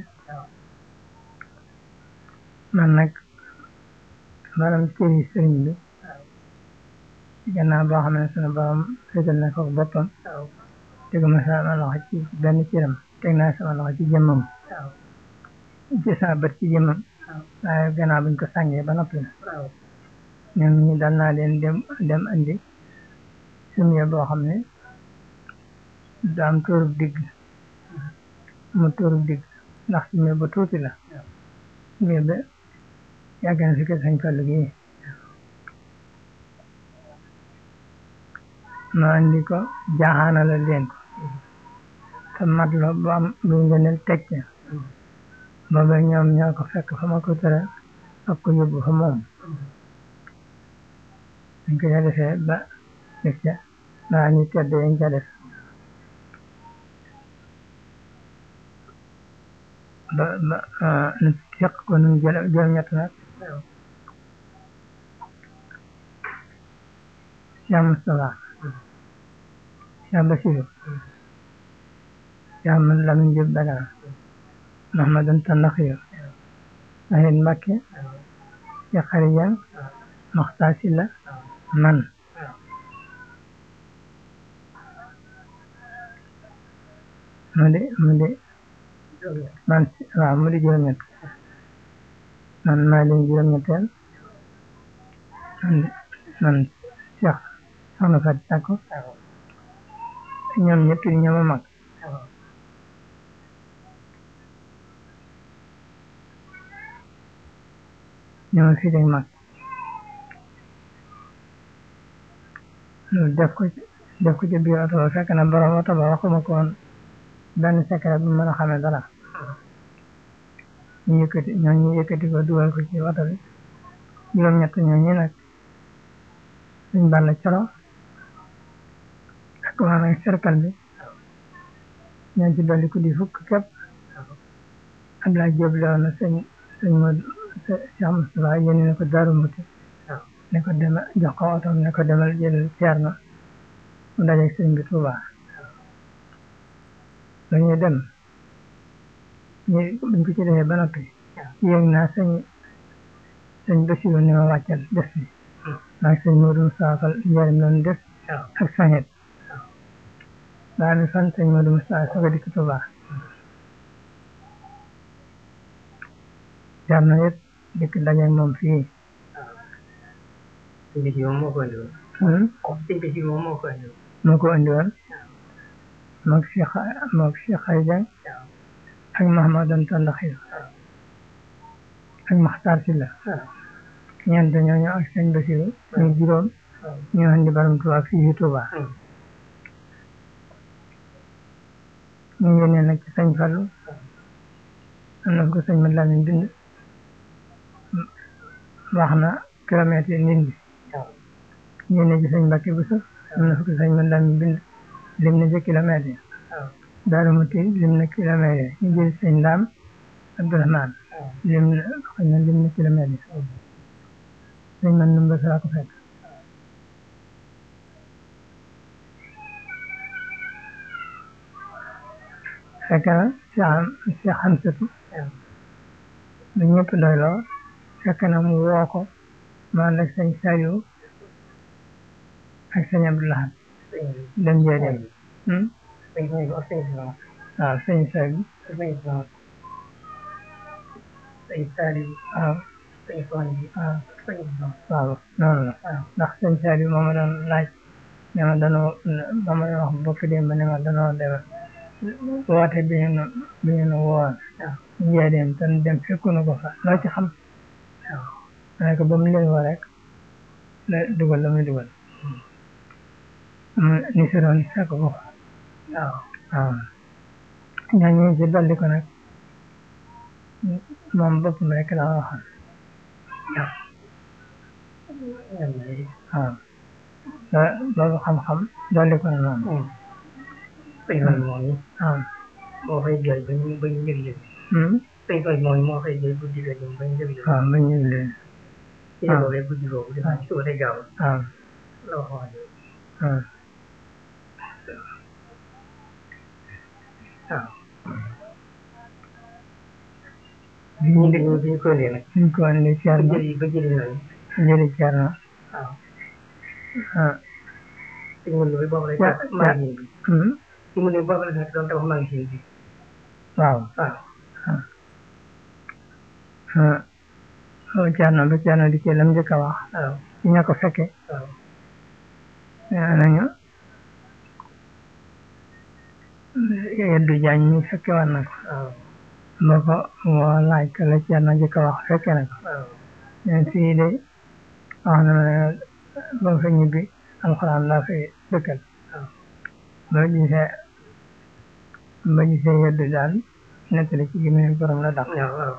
man nag maanaam cëri sëriñ bi gannaaw boo xam ne sunu borom féetal na ko boppam tegu ma sama loxo ci benn cëram teg naa sama loxo ci jëmmam ci sama bët ci jëmmam waaye gannaaw buñ ko sàngee ba noppi ñoom ñi dal naa leen dem dem andi sumye boo xam ne du am tóorub digg mu tóorub digg ndax sumye ba tuuti la sumye ba yàgg na fi ko sañ fallu gi ma andi ko jaaxaanala leen ko te mat lo bu am lu ngëneel teg ca booba ñoom ñoo ko fekk fa ma ko tëra ak ko yóbbu fa moom dañ ko ca defee ba def ca balaa ñu tedd yañ ca def ba ba nu seq ko nun jël jël ñett nag Cheikh Moustapha Cheikh Bassirou Cheikh Ahmad Lamine Diop Dagana Mahmadan Tandaxiyo Ahmed Mbacké Cheikh Xarijan Moxtar Silla man mu di mu di man waaw mu di juróom-ñett man maa leen juróom-ñetteel man Cheikh soxna Fatou Sakko ñoom ñëpp di ñoom a mag ñoom a fii dañ mag def ko def ko ci biir oto ba fekk na borom oto ba waxuma ko woon benn secret bu mën a xamee dara ñu yëkkati ñoo ñu yëkkati ko dugal ko ci oto bi juróom-ñett ñoo ñi nag suñ bàll coro ak maanaam cercle bi ñoo ci dolli ko di fukk képp Abdoulaye Diop la woon sëñ sëñ Modou Cheikh Moustapha yéen ne ko Darou Mouti ne ko demal jox ko oto ne ko demal jël Thierno mu dajeeg sëñ bi Touba ba ñuy dem ñu buñ ko ci defee ba noppi yéeg naa sëñ sëñ Bassirou ne ma wàccal def bi maag sëñ Modou Moustapha Fall njëriñ loon def ak sañet daal di fan sëñ Modou Moustapha soog a dikk Touba jaar na yëpp dikk dajeeg moom fii sëñ bi si moom moo ko indi woon sëñ bi si moom moo ko indi woon moo ko indi woon moog Cheikh moog Cheikh Xaydang ak Mahamadan Tandaxiyo ak Maxtaar Silla ñeent ñooñu ak sëñ Basiru ñu juróom ñu andi borom Tuubaa fii ci Tuubaa ñu yónnee nag ci sëñ Fallu am na ko sëñ Mat Lamin bind wax na kilomètre yi nit ñi yónnee ci sëñ Mbàkke Buso am na ko sëñ Mat Lamin bind lim na ci kilomètre yi Daaru Muti lim na kilomètre yi ñu jël sëñ Ndaam Abdourahmaan lim na xëy na lim na kilomètre yi sëñ man numba saa ko fekk fekk na Cheikh Cheikh Hamsatu lu ñëpp doyloo fekk na mu woo ko man ak sëñ Saliou ak sëñ Abdoulahan dem njëriñ waaw sëñ Saliou sëñ Saliou waaw sëñ Sonia waaw sëñ Ibrahima waaw noonu la waaw ndax sëñ Saliou moo ma doon laaj ne ma danoo ba ma doon wax bokk démb ne ma danoo dem woote bi ñu nu bi ñu nu woon njëriñ te nu dem fekkunu ko fa loo ci xam waaw ma ne ko ba mu leen woo rek la dugal la muy dugal mu ni si doon fekk ko fa waaw waaw ñooñu ci dolli ko nag moom boppam rek la waxoon ñoom ñooy waaw lo- loolu xam-xam dolli ko na noonu sëñ Sonia moom yi waaw moo fay jël ba ñu ba ñu njëg leen Hmm? sëñ Sonia moom yi moo fay jël guddi la jëm ba ñu njëg leen waaw ba ñu leen ci la boobee guddi boobu dinaa ci suba day gaaw waaw la wax wax waaw waaw ñu dégg ñu ñu ko indee nag ñu ko andi ba Cerno jëli ba jëli nañu jëli Cerno waaw ah sëñ Moundou bi boobu lay Ja- tax magasin bi hmm? sëñ Moundou bi boobu la nekk doon tabax magasin bi waaw waaw ah oh Cerno ba Cerno di lam njëkk a wax waaw ci ña ko fekke waaw nee nañu yeddu jaañ mi fekke woon na ko waaw boo ko woo laaj ko la Cerno njëkk a wax fekke na ko waaw mais fii de wax na ma ne ba mu fa ñibbi alxuraan laa fay dëkkal waaw ba gisee ba gisee yeddu daal nettali ci gémmiñu borom la dax waaw waaw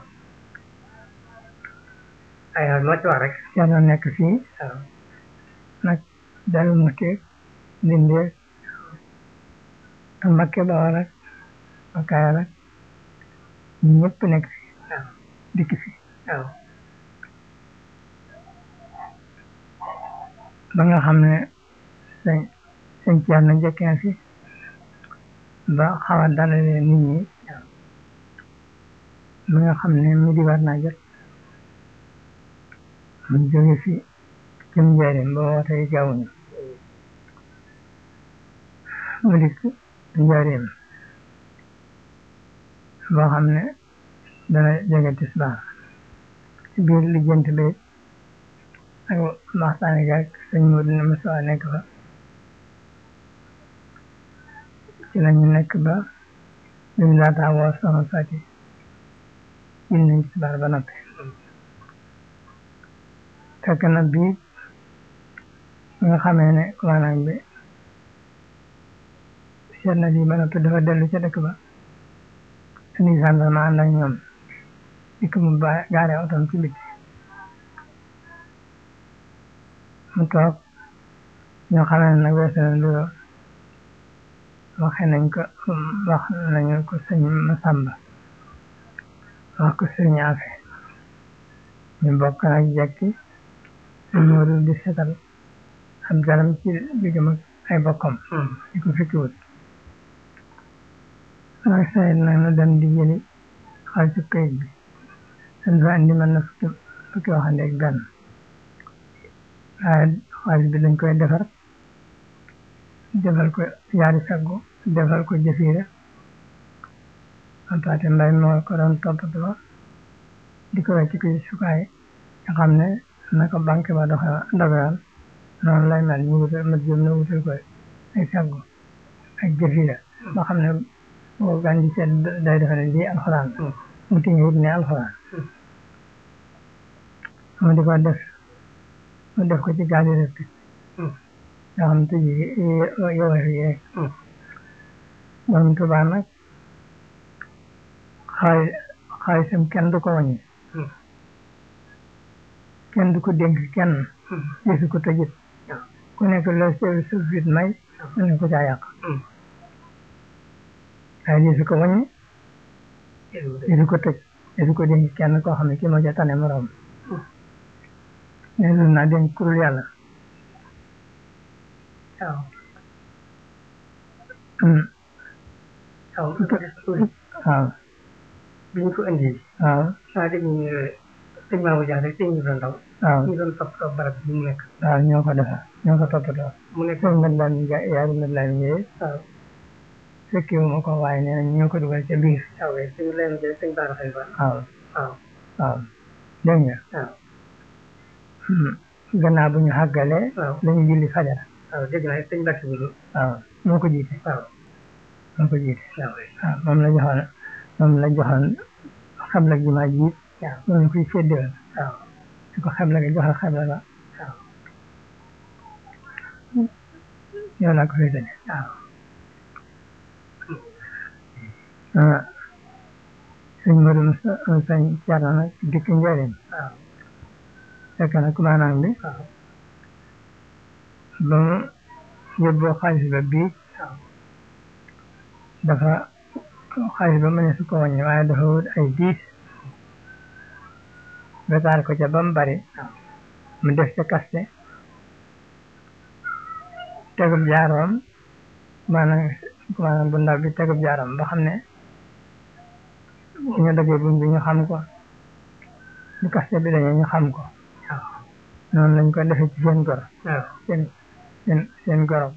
ay waaw moo ci wax rek Cerno nekk fii waaw nag dalu muteeg dindeeg Mbakke Bawol ak Kayoor ak ñëpp nekk fi waaw dikk fi waaw ba nga xam ne sëñ sëñ Cerno njëkkee fi ba xaw a dalale nit ñi ba nga xam ne mi di war naa jot mu jóge fi jëm njëriñ ba wootee jawuñu mu dikk njëriñ boo xam ne dana jóge tisbaar ci biir lijjanti bi ak waxtaane gi ak sëñ Moodu ne Musaa nekk fa ci lañu nekk ba bi mu laataa woo soxna Fati jul nañ tisbaar ba noppi fekk na bii nga xamee ne maanaam bi seet na lii ba noppi dafa dellu ca dëkk ba indi gendarme ànd ak ñoom dikk mu ba gaare otom ci biti mu toog ñoo xamee ne nag weesu na nuyoo waxe nañ ko wax nañu ko sëñ Masamba wax ko sëñ Afe ñu bokk nag jekki sëñ Moodu di setal ab garam ci diggam ak ay bokkam di ko fekkiwut nag sayit nag nu dem di jëli xaalisu kayit bi seen fa andi mën na fukki fukki waxande ak benn waaye xaalis bi dañ koy defar defal ko yaari saggu defal ko jëfiire ampaate mbay moo ko doon toppatoo di ko wecc ko ci sukaay nga xam ne na ko banque ba doxe dogewoon noonu lay mel ñu wutal mat jëm na wutal ko ay saggu ak jëfiire ba xam ne boo gan di seet day defe ne lii alxuraan wuti ñu wut ne alxuraan mu di ko def mu def ko ci gaal yi rek yoo xam te ji yow yi rek borom Tuubaa nag xaalis xaalisam kenn du ko wàññi kenn du ko dénk kenn gisu ko tëjit ku nekk la sew sa fit may mu ne ko caa yàq waaye gisu ko wàññi gisu ko tëj gisu ko dénk kenn koo xam ne kii moo ca tane moroom ne lu naa dénk kurul yàlla waaw Hmm. waaw waaw bi ñu ko indi waaw saa dégg ñu sëñ Mamadou Dia rek sëñ ñu doon daw waaw ñu doon toppatoo barab bi mu nekk waaw ñoo ko defar ñoo ko toppatoo mu nekk sëñ Mat Lamin Ja yaa Mat Lamin Njaay waaw fekke wu ma ko waaye nee nañ ñoo ko dugal ca biir waaw kay sëñ leen jël sëñ Bara Xalifa waaw waaw waaw dégg nga waaw Hmm. gannaaw bu ñu xàggalee waaw lañu julli fajar waaw dégg naa sëñ Bakki Bulu waaw moo ko jiite waaw moo ko jiite waaw kay waaw moom la joxoon moom la joxoon xabla gi ma jiit waaw moom ñu koy séddewal waaw su ko xabla ga joxal xabla ba waaw yow laa ko féetale waaw ah sëñ Modou Moussa sëñ Thierno nag dikk njëriñ waaw fekk na commandant bi waaw ba mu yóbboo xaalis ba bii waaw dafa xaalis ba mu ne su ko wàññi waaye dafa wut ay diis betaar ko ca ba mu bari mu def ca kaste tegub jaaroom maanaam maanaam bu ndaw bi tegub jaaroom ba xam ne bu ñu dagee buum bi ñu xam ko bu kaste bi dañee ñu xam ko waaw noonu lañ ko defee ci seen goro waaw seen seen seen goro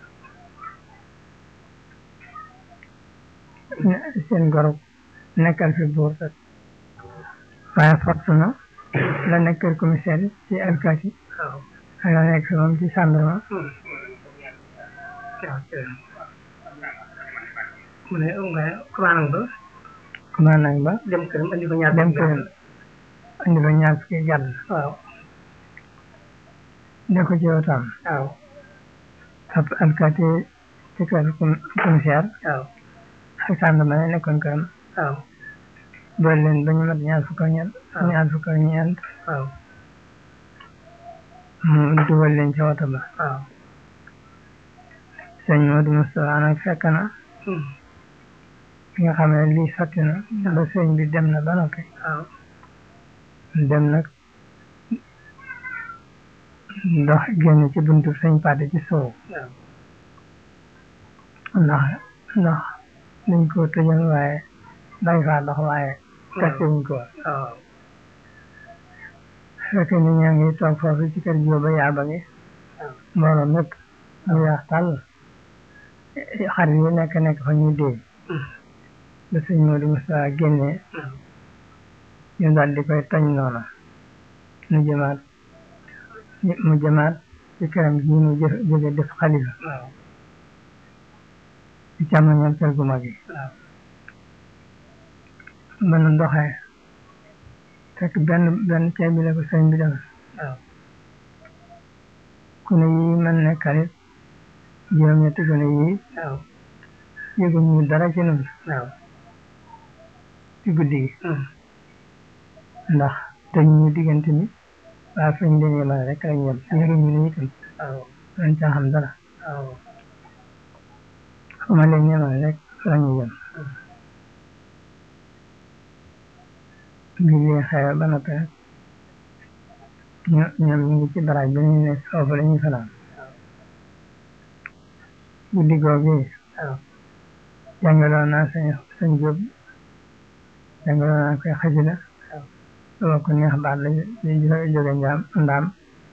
ne- seen goro nekkal fi buur rek waaye fortu na la nekkal commissaire ci alkaati waaw ak la nekk fi moom ci gendarme waaw ci mu ne nga commandant ba commandant ba dem këram andi ko ñaar dem këram andi ba ñaar fukki gàll waaw ne ko ci wotaam waaw ab alkaati ci kër com- commissaire waaw ak gendarme ne nekkoon këram waaw boole leen ba ñu mat ñaar fukk ak ñeent waaw. ñaar fukk ak ñeent waaw mu dugal leen ci woto ba waaw sëñ Modou Moustapha nag fekk na bi nga xam ne lii sotti na ba sëñ bi dem na ba noppi waaw dem nag ndox génn ci buntu sëñ Paate ci sow waaw ndax ndax dañ ko tëjoon waaye dañ faa dox waaye kastewuñ ko waaw fekk ni ñaa ngi toog foofu ci kër Jóoba yaaba gi mbooloo mépp mu weex tàll xar yi nekk nekk fa ñuy dee ba sëñ Modou Moustapha génnee ñu daal di koy tañ noonu mu jëmaat mu jëmaat ci këram gi mu jëf jóge def xalifa waaw ci càmmoñam kër gu mag yi waaw ba nu doxee fekk benn benn ceeb bi la ko sëñ bi def waaw ku ne yii man nekkalit juróom-ñetti ku ne yii waaw yëguñu dara ci nun waaw ci guddi gi ndax dañ ñu diggante ni waa fañ leen yemale rek lañ yem yëguñu ne itam waaw dañ caa xam dara waaw fu ma leen yemale rek la ñu yem bi leen xewe ba noppi rek ño- ñoom ñu ngi ci baraaj bi ñu ne foofu la ñuy fanaan guddi googu waaw jàngaloon naa sañ sañ jóob jàngaloon naa koy xasida booba ko neex baat la la jóge njaam ndaam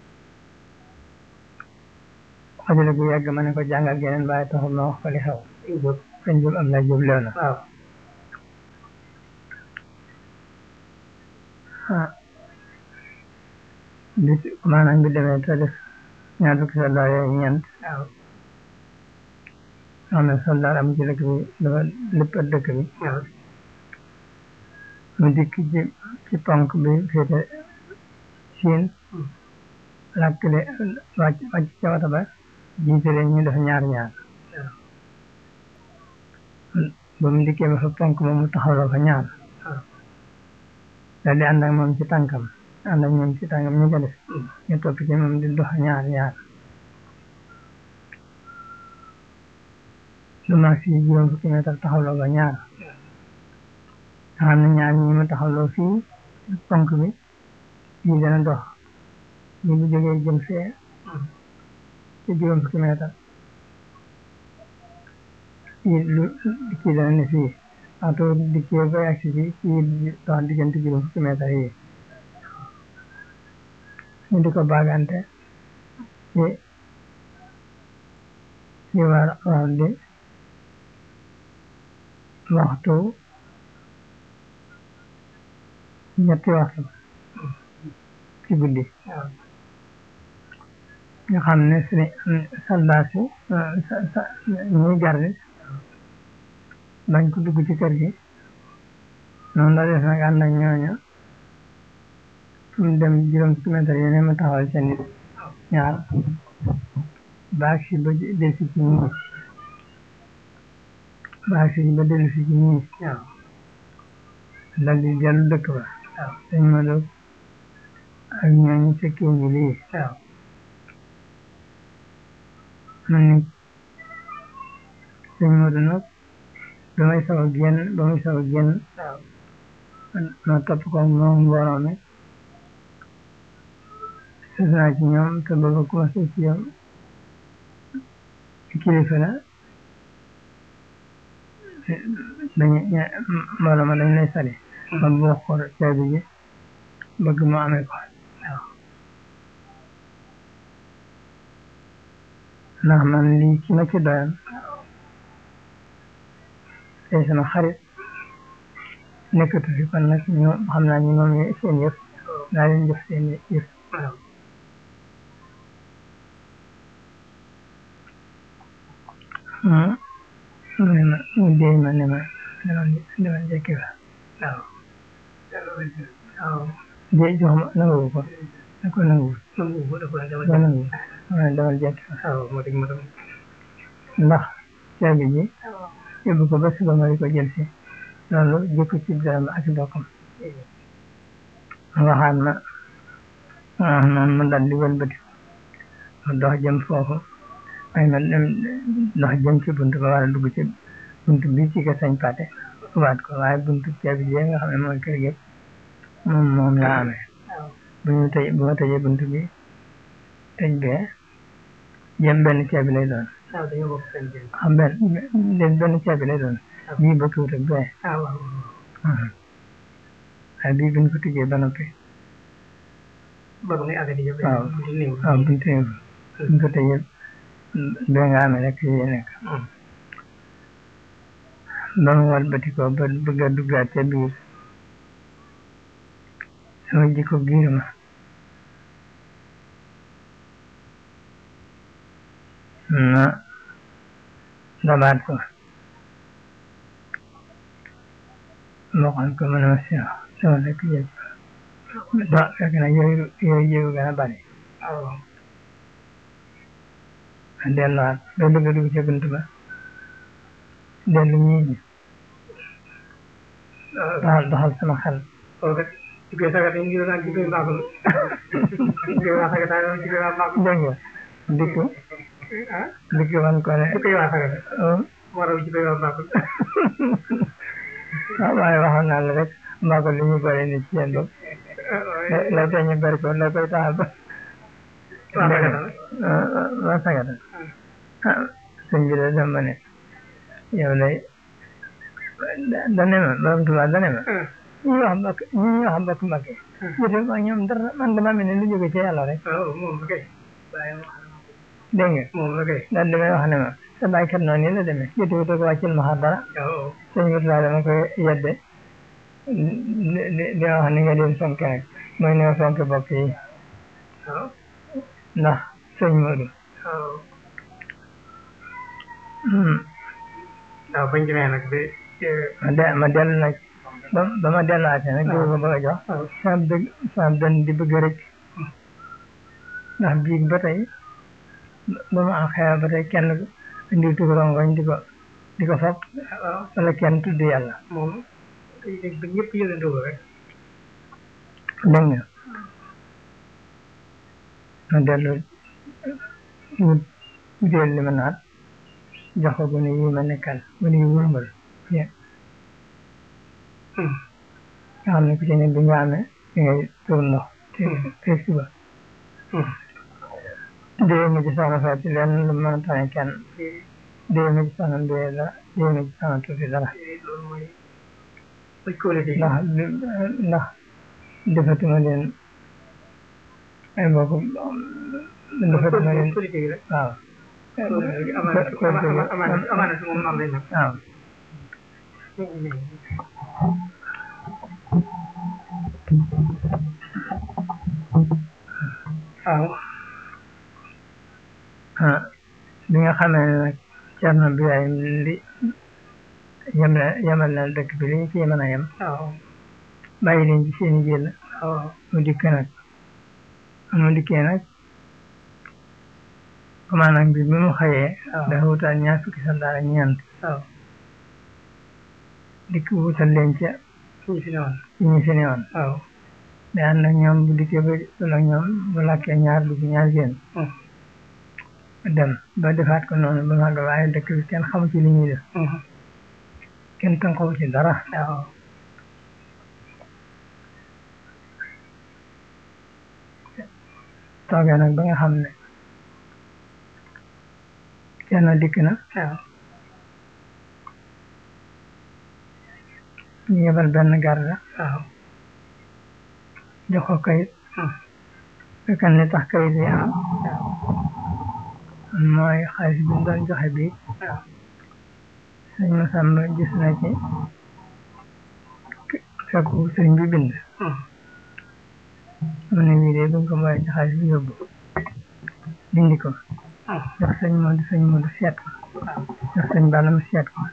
xasida gu yàgg ma ne ko jàngal geneen waaye taxul ma wax ko li xew sañ jóob am lay jóob lew na waaw ah bi maanaam bi demee te def ñaar fukki soldaar yooyu ñeent waaw xam ne soldaar am ci dëkk bi dafa lépp dëkk bi waaw mu dikk ci ci ponk bi féete siin lakkle wàcc wàcc ca wata ba jiite leen ñu def ñaar ñaar ba mu dikkee ba fa ponk moom mu taxawloo fa ñaar daal di ànd ak moom ci tànkam ànd ak ñoom ci tànkam ñu ko def ñu topp ci moom di dox ñaar ñaar lu ma si juróom fukki mètre taxawloo ba ñaar nga xam ne ñaar ñi ma taxawloo fii ponk bi kii dana dox ñu bu jógee jëm fee ci juróom fukki mètre kii lu kii dana ne fii waxtu dikkee ba agsi fii kii dox diggante juróom fukki mètre yi ñu di ko baagante ci ci war war di waxtu ñetti waxtu ci guddi nga xam ne suñu soldat si ñuy garde bañ ko dugg ci kër gi noonu la def nag ànd ak ñooñu fu mu dem juróom fukki mètre yi ne ma taxawal seen nit ñaar baag si ba delsi ci ñii baag si ba delsi ci ñii dal di dellu dëkk ba sëñ ma doog ak ñooñu fekkee ñu lii man ni sëñ Modou nag ba may saw a génn ba may saw a génn ma topp ko moom mbooloo mi sës naa ci ñoom te booba commencé ci yow kilifa la dañu mbooloo ma dañ lay sali ma boo xool caabi ji bëgg mu amee ko ndax man lii ki ma ci doyal tey sama xarit nekkatu fi kon nag ñoo xam naa ñu moom seen yëf naa leen jox seen yëf mu ne ma mu déy ma ne ma demal demal jekki fa waaw waaw déy jox ma nangu ko da ko nangu ko nangu ma ne demal jekki fa ndax caabi ji yóbbu ko ba suba ma di ko jël si loolu jëkku ci dara ak bokkam waxaat ma wax noonu mu dal di wëlbati mu dox jëm foofu ay ma dem dox jëm ci buntu ba war a dugg ci buntu bi ci kër sañ pate ubaat ko waaye buntu caabi ji nga xam ne mooy kër gi moom moom laa amee bu ñu tëj bu ma tëjee buntu bi tëj bee jëm benn caabi lay doon xam benn den benn caabi lay doon bii ba tuut ak bee waaye bii buñ ko tijjee ba noppi waaw waaw buñ tëjee buñ ko tëjee bee nga amee rek yi nekk ba mu walbati ko ba bëgg a duggaat ca biir sama jikko giir ma na dabaat ko waxoon ko mën a si sama lekk jëj ba fekk na yooyu yooyu jéego gën a bari a delluwaat ba bëgg a dugg ca bunt ba dellu ñii ñi doxal doxal sama xel dégg nga dikk dikk wan ko ne waaw waaye waxoon naa la rek mbaa ko li ñu bëri ni ci yéen bopp la tey ñu bëri ko la koy taxal ba waa sagata ah sëñ bi de dama ne yow lay dane ma borom tubaab dane ma ñi wax mbokk ñi wax mbokk mbokk jote ma ñoom dara man dama mel ne lu jóge ci yàlla rek dégg nga daal damay wax ne ma sa baykat noonu nii la demee jote wu ko wàccil ma xar dara sëñ bi laa dama koy yedde di di wax ni nga leen fonk rek mooy ne fonk bokk yi ndax sëñ Modou waaw bañ demee nag ba ma de ma dellu nag ba ba ma delluwaatee nag di ko bëgg a jox sama bëgg sama benn di bëgg rek ndax biig ba tey ba mu am xew ba tey kenn indi tugu rongoñ di ko di ko fab wala kenn tudd yàlla moom day dégg ba ñëpp yëgandoo ko rek dégg nga ma dellu wut butéel li ma naat jox ko gune yi ma nekkal gune yi wërmbal nga xam ne ku ci ne bi nga amee di ngay tuur ndox te te suba déwé ma ci soxna fa ci lenn lu mën a tane kenn déwé ma ci soxna mbéye dara déwé ma ci soxna tuuti dara loolu mooy mooy kóolute ndax ndax defatuma leen ay mbokk defatuma leen kóolute gi rek waaw amaana amaana amaana si moom noonu lay mel waaw waaw ah bi nga xamee ne nag Cerno Birahim li yem na yemal na dëkk bi li ñu ci mën a yem waaw bàyyi leen ci seen i jël waaw mu dikk nag mu dikkee nag commandant bi bi mu xëyee waaw. dafa wutal ñaar fukki soldaar ak ñeent waaw dikk wutal leen ca suñu fi newoon ci ñu fi newoon waaw day ànd ak ñoom bu dikkee ba dul ak ñoom bu làkkee ñaar dugg ñaar génn dem ba defaat ko noonu ba màgg waaye dëkk bi kenn xamu ci li ñuy def kenn tënkowu ci dara waaw toogee nag ba nga xam ne kenn dikk na waaw ñu yebal benn garda waaw jox ko kayit fekk ne tax kayit yi am mooy xaalis bi mu doon joxe bi waaw sëñ Masamba gis na ci fekk sëñ bi bind mu ne wii de buñ ko booyee ci xaalis bi yóbbu dindi ko jox sëñ Modou sëñ Modou seet ko jox sëñ Balla mu seet ko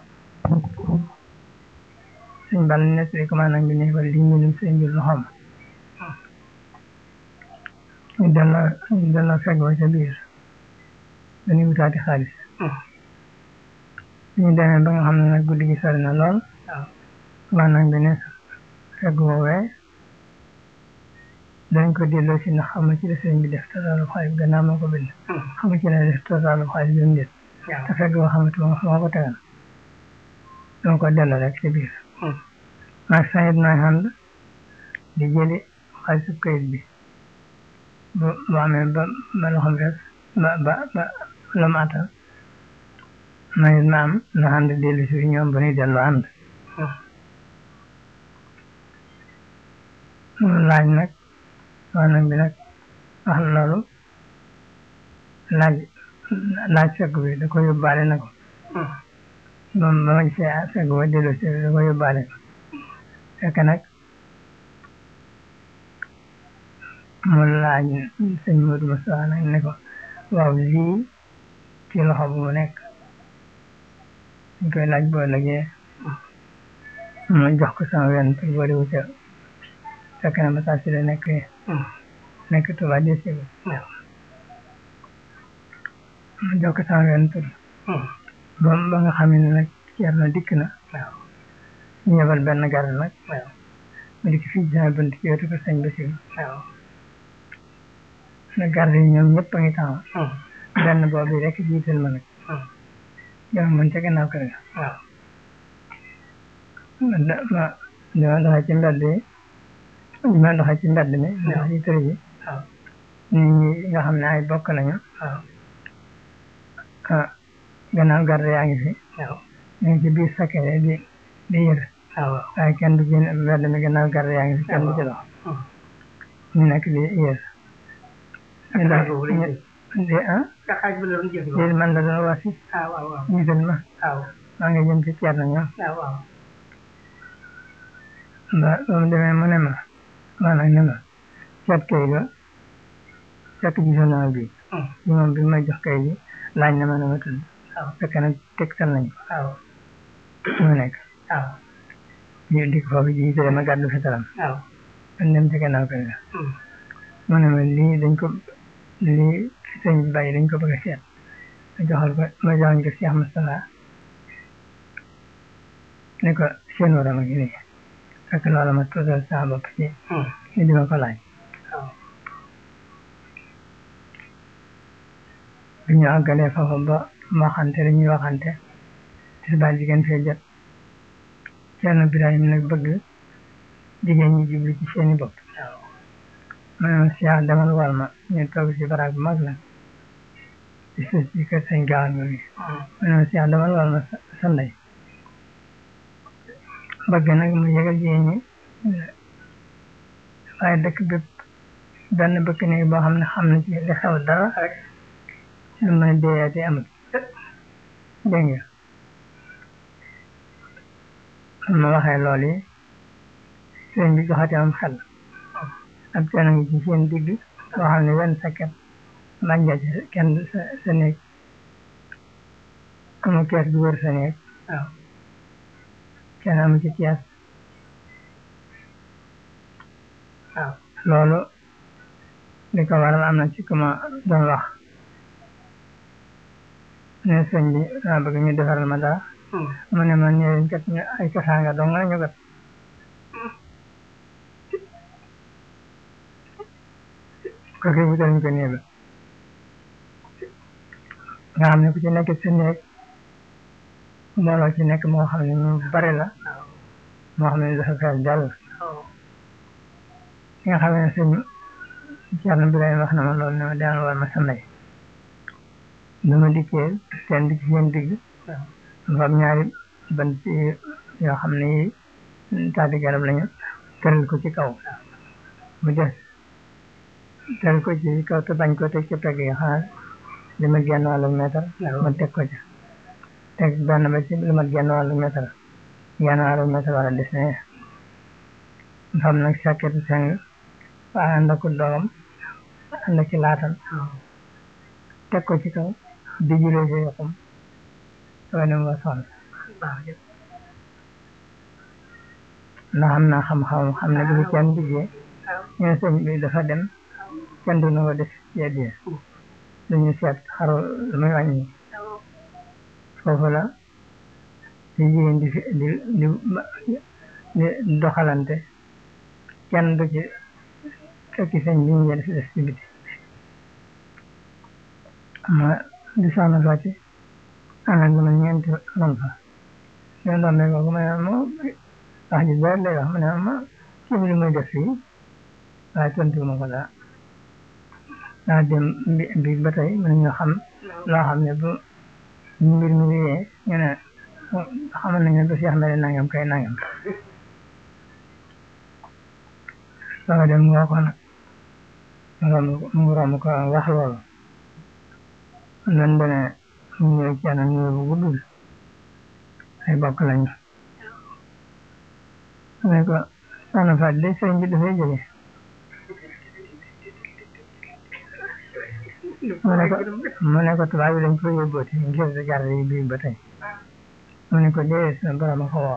sëñ Balla nettali ko maanaam bi ne ko lii ñu lim sëñ bi loxoom ñu delloo ñu delloo fekk ba ca biir dañuy wutaati xaalis ñu demee ba nga xam ne nag guddi gi sori na lool waaw maanaam bi ne fekk woowee dañ ko delloo si ndax xamu ci la sëñ bi def totaalu xaalis gannaaw moo ko bind xamu ci la def totaalu xaalis bi mu def te fekk boo xamante moo moo ko tegal doo ko delloo rek ci biir maag sañit nooy ànd di jëli xaalisu kayit bi bu bu amee ba ba loxom fees ba ba ba la mu attal ma it ma am na ànd dellu si ñoom ba ñuy dellu ànd mu laaj nag maanaam bi nag wax loolu laaj laaj fekk bi da ko yóbbaale na ko moom ba ma gisee fekk ba dellu si da ko yóbbaale ko fekk nag mu laaj sëñ Modou Moussa nag ne ko waaw lii ci loxo bu mu nekk dañ koy laaj boo lëgee mu jox ko sama wenn pour bari wu ca fekk na message si la nekk nekk Touba desi bi mu jox ko sama wenn pour ba ba nga xam ne nag ceer na dikk na ñu yebal benn garde nag mu dikk fii ci sama bunt ci wetu ko sëñ Bassirou na garde yi ñoom ñëpp a ngi taxaw benn boobu rek jiital ma nag yow man ca gannaaw kër ga waaw ma da ma dama doxee ci mbedd yi ma doxee ci mbedd mi dox ci tër bi waaw nit ñi nga xam ne ay bokk lañu waaw ah gannaaw garde yaa ngi fi waaw ñu ngi ci biir sakkere di di yër waaw waaye kenn du ci mbedd mi gannaaw garde yaa ngi fi kenn du ci dox ñu nekk di yër ñu dox boobu lañ jël di ah sa xaaj bi la doon jël déedéet man la doon wax si ah waaw waaw jiital ma waaw maa ngi jëm ci ceer na ñoom waaw waaw ba ba mu demee mu ne ma maanaam ne ma seet kay ga fekk gisoon naa bi bi moom bi ma jox kay bi laaj na ma ne ma tudd waaw fekk nag tegtal nañ ko waaw mu nekk waaw ñu dikk foofu ji te ma gàddu fetalam waaw man dem ci gannaaw kër ga mu ne ma lii dañ ko lii sëñ bi bàyyi dañ ko bëgg a seet ma joxal ko ma joxañ ko Cheikh Moustapha ne ko seen waram a ngi nii fekk loola ma tuutal saa bopp ci ñu dima ko laaj bi ñu àggalee foofu ba waxante li ñuy waxante tisbaar jigéen fee jot Ceerno Birahim nag bëgg jigéen ñi jublu ci seeni bopp ma ne Cheikh demal wal ma ñu toog ci baraag bu mag la ci suuf ci kër sëñ gaawaan nga gi ma ne Cheikh demal wal ma sa ndey bëgg nag mu yëgal jigéen ñi waaye dëkk bépp benn bëkk néeg boo xam ne xam na ci li xew dara lu may deeyaate amul dégg nga ma waxee lool yi sëñ bi joxate am xel ab teen a ngi ci seen digg boo xam ne wenn sakket bànja ci kenn sa sa néeg amu kees gu wër sa néeg waaw kenn amu ci kees waaw loolu li ko waral am na ci ku ma doon wax ne sëñ bi daa bëgg ñu defaral ma dara mu ne ma ñëwee kat ñu ay kasaanga dong la ñu kat ko kii wutal ñu ko néeg nga xam ne ku ci nekk sa néeg mbooloo ci nekk moo xam ne ñu bari la moo xam ne dafa fees dell ki nga xam ne sëñ Ceerno Birahim wax na ma loolu ne ma demal war ma sa ndey bi ma dikkee seen bi ci seen digg dafa am ñaari bant yoo xam ne yi taati garab lañu tëral ko ci kaw mu des tëral ko ci kaw te bañ ko teg ci pegg yi xanaa li ma genn wàllu mètre ma teg ko ci teg benn ba ci li ma genn wàllu mètre genn wàllu mètre wala des ne xam nag sakketu seng waa ànd ak doomam ànd ak ci laatal teg ko ci kaw di julee ci yoxum soo dem ba sonn ndax xam naa xam-xam xam ne bu fi kenn duggee ñu ne sëñ bi dafa dem kenn du na ko def yeddee dañu seet xaru lu muy wàññi foofu la di jigéen di di di di doxalante kenn du ci fekki sëñ bi ñu def def ci biti ma di soxna Fati ànd ak man ñeenti man fa leen doon ne ko ma ne ma wax ji bari lay wax ma ne ma ci li muy def fii waaye tontu ma ko dara daa dem bi bi ba tey mën ñu xam loo xam ne bu mbir mi wéyee ñu ne xamal nañ ne bu Cheikh mel nangam kay nangam soo dem woo ko nag mu romb ko wax loolu nan dene ñu ñëw ci anam ñëw bu guddul ay bokk lañu ne ko soxna Fatou de sëriñ bi dafay jóge mu ne ko mu ne ko tubaab yi dañ ko yóbbooti ngir di garde yi biir ba tey mu ne ko dee sa borom a ko woo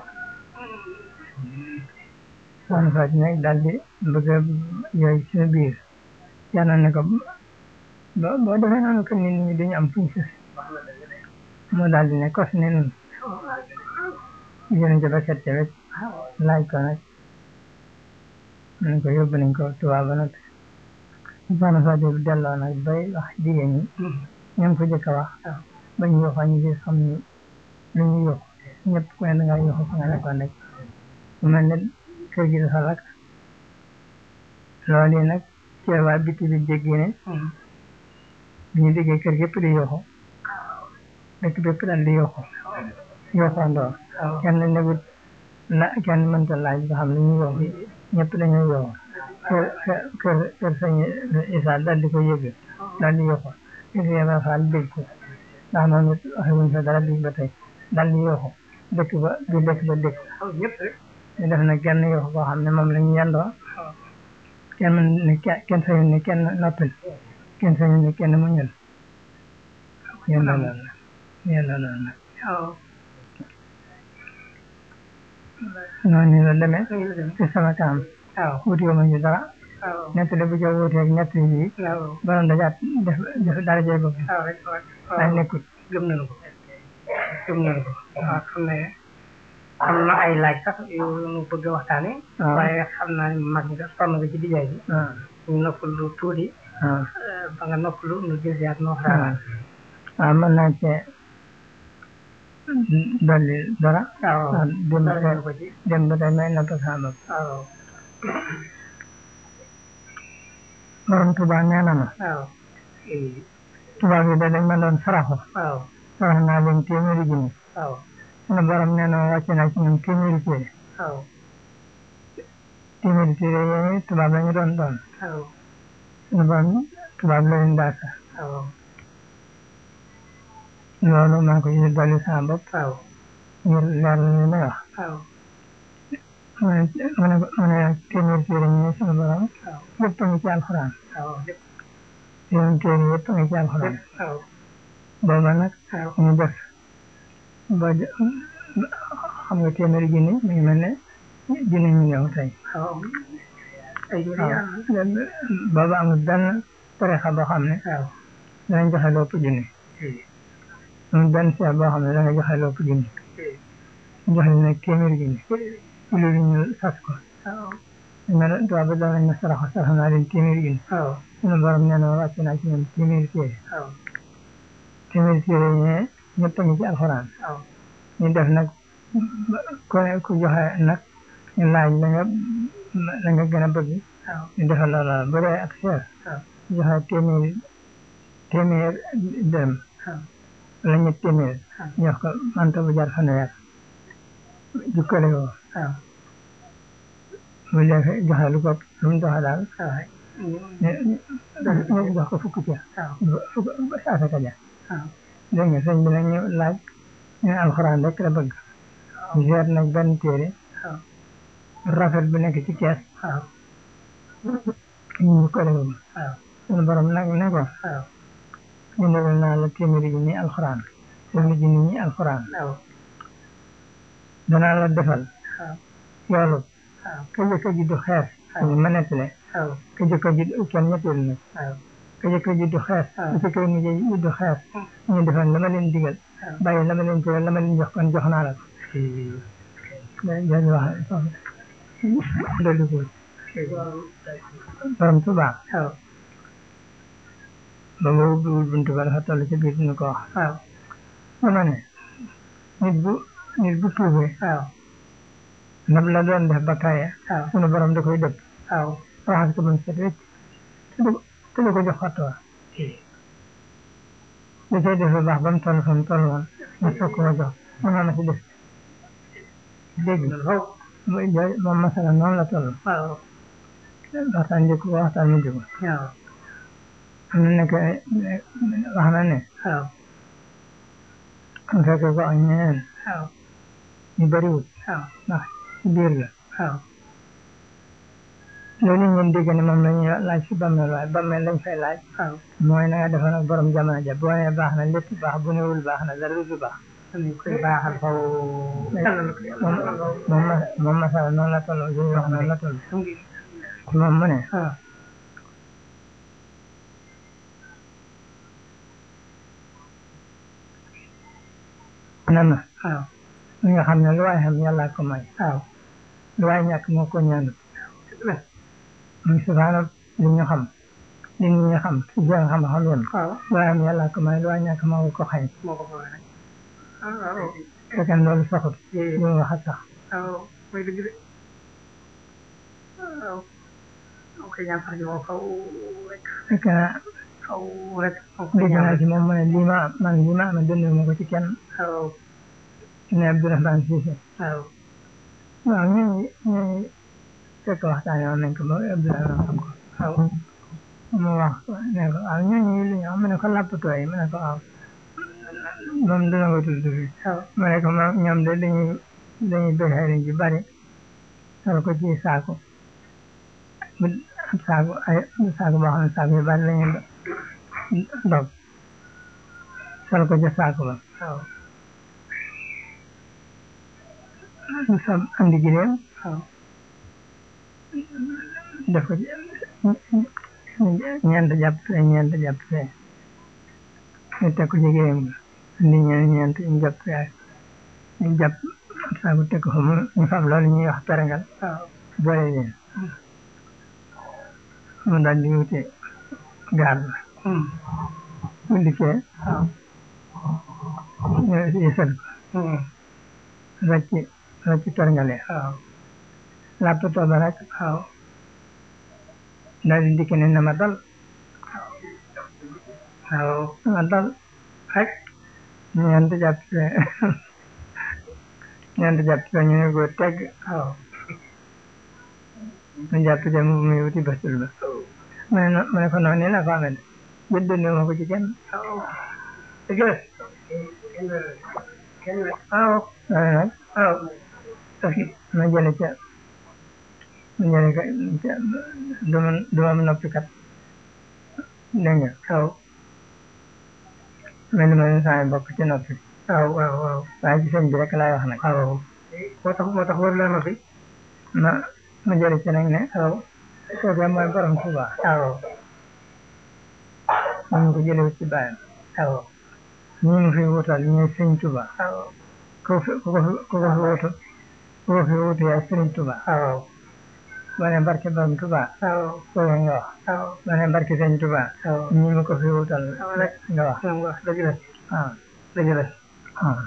soxna Fatou nag daal di bëgg a yooyu ci biir yàlla ne ko boo boo defee noonu que nit ñi dañu am fuñ sës moo daal di ne kos ne nun yéen ba set wecc laaj ko nag mu ne ko yóbbu nañ ko tubaab ba nag soxna Fatou bu delloo nag bay wax jigéen ñi ñoom ko jëkk a wax bañ yoxoo ñu gis xam ni lu ñu yox ñëpp ku ne da nga yoxu fa nga nekkoon rek mu mel ne kër gi dafa lakk loolu yi nag ci waa biti bi jéggi ne bi ñu déggee kër gépp di yoxu dëkk bépp daal di yoxu yoxoo ndoor kenn negut la kenn mënta laaj ba xam lu ñu yoxu ñëpp dañoo yoxu kër kër kër sëñ Isa daal di ko yëg daal di yoxu Ibrahima Fall dégg ko ndax moom it waxe wuñ fa dara bi ba tey daal di yoxu dëkk ba bi dëkk ba dëkk ñu def na kenn yoxu boo xam ne moom la ñu yendoo kenn mën ne kenn sañu ne kenn noppil kenn sañu ne kenn muñul yendoo loolu la yendoo loolu la noonu la demee ci sama kanam wuti ma ñu dara waaw nettali bu ca wuuteeg nettali bi waaw borom dajaat def def dara jee bopp waaw rek waaw waaye nekkul gëm nañu ko gëm nañu ko waaw xam ne am na ay laaj sax yu ñu bëgg a waxtaane waaw. waaye xam naa ne mag nga sonn nga ci dijaay bi waaw ñu noppalu tuuti waaw eh, ba nga noppalu ñu jësiyaat nu waaw waxtaan waaw mën naa cee dolli dara waaw waaw dem dara ba ñu ko ci dem ba tey may natt sama bopp waaw borom Tuubaa nee na ma waaw eh, tubaab yi da dañ ma doon saraxu waaw sarax naa leen téeméeri junni waaw sunu borom nee na ma wàcc naa ci ñoom téeméeri téere waaw téeméeri téere yooyu tubaab la ñu doon doon waaw sunu borom tubaab la leen daasa waaw loolu maa ngi ko ci dolli sama bopp waaw ngir leer li may wax waaw mu ne mu ne mu ne téeméeri téere ñu sunu borom waaw yëpp a ngi ci alxuraan waaw lépp téeméeri téere yëpp a ngi ci alxuraan lépp waaw booba nag waaw ñu def ba jë- xam nga téeméeri junni mi ngi mel ne junni million tey waaw ay jur waaw yàlla booba amul benn tarixa boo xam ne waaw danañ joxe lépp junni amul benn seet boo xam ne danga joxe lépp junni joxe ne nag téeméeri junni ci loolu ñu sas ko waaw ñu ne tubaab bi danañ ma saraxa sarax naa leen téeméeri junni waaw sunu borom nee na wàcc naa ci ñoom téeméeri téere waaw téeméeri téere yi ne ñëpp a ngi ci alxuraan waaw ñu def nag ku ne ku joxe nag ñu laaj la nga la nga gën a bëgg waaw ñu defal la loolu bu dee ak seer waaw joxe téeméer téeméer dërëm waaw wala ñett téeméer waaw ñu wax ko manta bu jar fanweer jukkale ko waaw bu dee joxe lu ko lu mu joxe daal waaw ñu ñu jox ko fukk ca waaw fukk asaka ja waaw dégg nga sëñ bi nag ñu laaj ñu ne alxuraan rek la bëgg ñu seet nag benn téere waaw rafet bu nekk ci kees waaw ñu jukkale ko waaw sunu borom nag ne ko waaw bindal naa la téeméeri junni alxuraan téeméeri junni ñi alxuraan waaw danaa la defal waaw yoolu waaw ka jëkk a juddu xees ñu ma nettale waaw ka jëkk a juddu kenn ñetteel nag waaw ka jëkk a juddu xees Ah. ka jëkk a mujj juddu xees ñu defal la ma leen digal Ah. bàyyi la ma leen tere la ma leen jox kon jox naa la ko dañu wax dolli ko borom Tuubaa waaw ba ma ubbiwul buntu ba dafa toll ci biir ñu ko wax waaw dama ne nit bu nit bu tuubee waaw nam la doon def bakkaar ya waaw sunu borom da koy dëpp waaw raxas ko ba mu set wecc te du te du ko jox fatwa da cay def lu baax ba mu toll fa mu toll woon mu soog ko jox mën naa ma ci def dégg nga waaw mooy jooy moom masala noonu la toll waaw waxtaan njëkk ko waxtaan mujj ko waaw am na nekk wax na ne waaw am fekk ko ak ñeneen waaw ñu bëriwul waaw ndax ci biir la waaw loolu ngeen dégg ne moom la ñuy laaj si bammeel waaye bammeel lañ fay laaj waaw mooy na nga defoon ak borom jamono ja boo nee baax na lépp baax bu newul baax na dara du baax dañu koy baaxal faw moom moom ma moom masala noonu la toll li ñuy wax noonu la toll moom mu ne waaw na ma waaw li nga xam ne lu waay xam yàlla ko may waaw lu waay ñàkk moo ko ñaanut muy subaana li ñu xam li ñu xam ci seen xam-xam yem waaw lu waay xam yàlla ko may lu waay ñàkk moo ko xañ moo ko bëgg rek waaw fekk na loolu saxut li mu wax a sax waaw mooy dëgg de waaw moo koy ñaan sax ji moom faw rek fekk na faw rek moo koy dégg naa ñaan ci moom mu ne lii ma man lii ma am dund ma ko ci kenn waaw ne Abdourahmane Cissé waaw waaw ñooñu ñooñu fekk waxtaan yoon nañ ko ba Abdourahmane xam ko waaw mu wax ko ne ko waaw ñooñu lu ñu wax mu ne ko lappatoo yi mu ne ko waaw moom dina ko tudd fi waaw mu ne ko moom ñoom de dañuy dañuy béy xëy ji bari sol ko ci saako bu ab saako ay saako boo xam ne saako yu bari la ñuy dog sol ko ci saako ba waaw lu sab andi gileem waaw def ko ci ñeent jàpp fee ñeent jàpp fee ñu teg ko ci géem gi indi ñeen ñeent ñu jàpp fee ñu jàpp saabu teg ko fa mu ñu fab loolu ñuy wax perengal boole leen mu daal di wuti gaal ba mu dikkee ñu yësal ko rocc rocc perngale lappatoo ba rek daal di dikk ne na ma dal waaw na ma dal rek ñeent jàpp fee ñeent jàpp fee ñu ne ko tegg waaw mu jàpp te mu muy wuti basul ba mu ne mu ne ko noonu nii la ko amee de jëddandi ma ko ci kenn dëgg la waaw loolu nag waaw ma jële ca ma jële ca du ma du ma noppi kat dégg nga waaw mais li ma leen saa bokk ci noppi waaw waaw waaw waaye ci sëñ bi rek laay wax nag waaw moo tax moo tax war la noppi ma ma jële ci nag ne waaw kooku mooy borom Tuuba waaw ñu ko jële ci bàyyam waaw ñi mu fi wutal ñooy sëñ Tuuba waaw ku fi ku ko fi ku ko fi wutu ku ko fi wutu yaay sëñ Tuuba waaw ba ne barke borom Tuuba waaw kooku nga wax waaw ba ne barke sëñ Tuuba waaw ñi mu ko fi wutal nga wax nga wax dëgg la waaw dëgg la waaw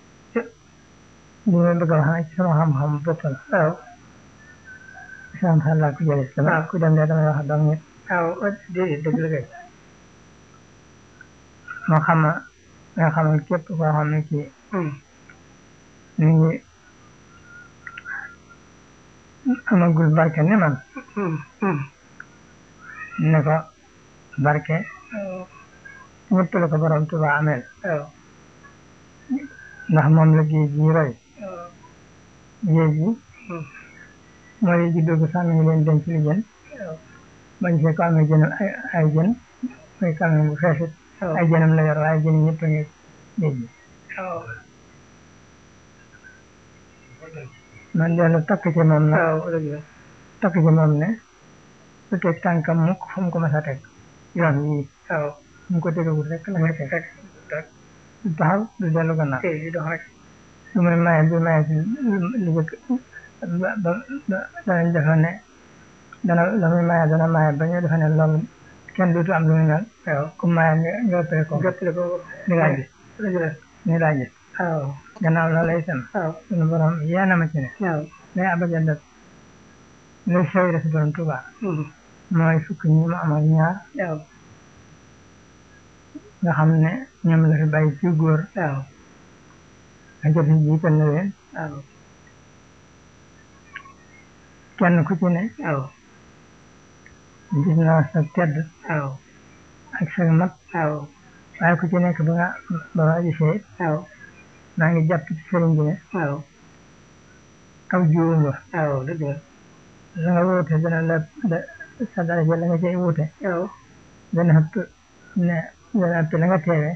li ma bëgg a wax nag ci sama xam-xam bopp la waaw sama xel laa ko jëlee dama ku dem de damay wax dong nit waaw déedéet dëgg la kay moo xam nga xam ne képp koo xam ne kii mi ngi amagul barke ni man ne ko barke ñëpp la ko borom Tuuba ameel ndax moom la géej gi roy géej gi moo di juddoo ko sax mi ngi leen denc li jën bañ fee ko amee jën ay ay jën muy camion bu feesit ay jënam la yor waaye jën ñëpp a ngi géej gi man dellu takk ci moom nag takk ci moom ne su teg tànkam mukk fu mu ko mas a teg yoon yii fu mu ko tegagul rek la nga teg du taxaw du dellu gannaaw su muy maye bi maye si li jëkk ba ba danañ defe ne dana la muy maye dana maye ba ñu defe ne loolu kenn dootu am lu muy mel ku maye nga nga ëppale ko ni laa gis ni laa gis gannaaw loolu lay sem sunu borom yéena ma ci ne day abaja dat lay sewre si borom Tuuba mooy fukk ñi mu amal ñaar nga xam ne ñoom la fi bàyyi ci góor a jot yi jiital na leen kenn ku ci ne gis naa sa tedd ak sa mat waaye ku ci nekk ba nga ba nga gisee maa ngi jàpp ci sëriñ bi ne aw jiwu nga la nga wuute dana la sa daraja la nga cay wuute dana ëpp ne dana ëpp la nga teewe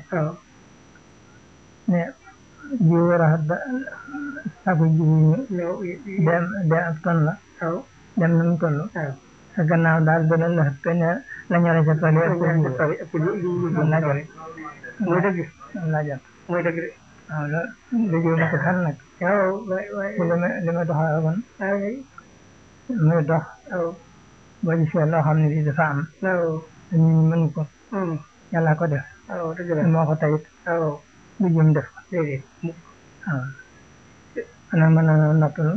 ne jiwu raxat ba saku jiwu dem dem ab ton la dem na mu toll sa gannaaw daal dana la ëpp ne la ñore ca tool yi man laa jàpp mooy dëgg man laa jàpp mooy dëgg de waaw loolu dëgg ma ko xel nag li ma li ma doxal kon muy dox boo gisee loo xam ne lii dafa am ñu mën ko yàlla ko def moo ko tayit du jëm def ko waaw xanaa mën na noppalu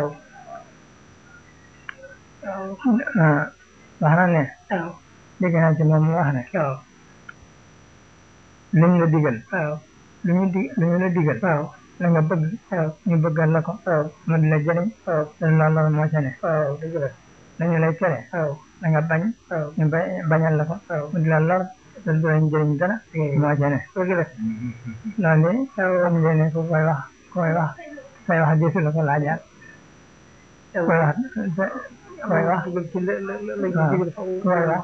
wax na ne dégg naa ci moom mu wax ne liñ la digal lu ñu di lu ñu la digal la nga bëgg ñu bëggal la ko mu di la jëriñ loolu loolu moo ca ne dañu lay tere da nga bañ ñu bañal la ko mu di la lor te du lañ jëriñ dara moo ca ne loolu xam ngeen ne ku koy wax koy wax koy wax desu la ko laajaat koy wax koy wax koy wax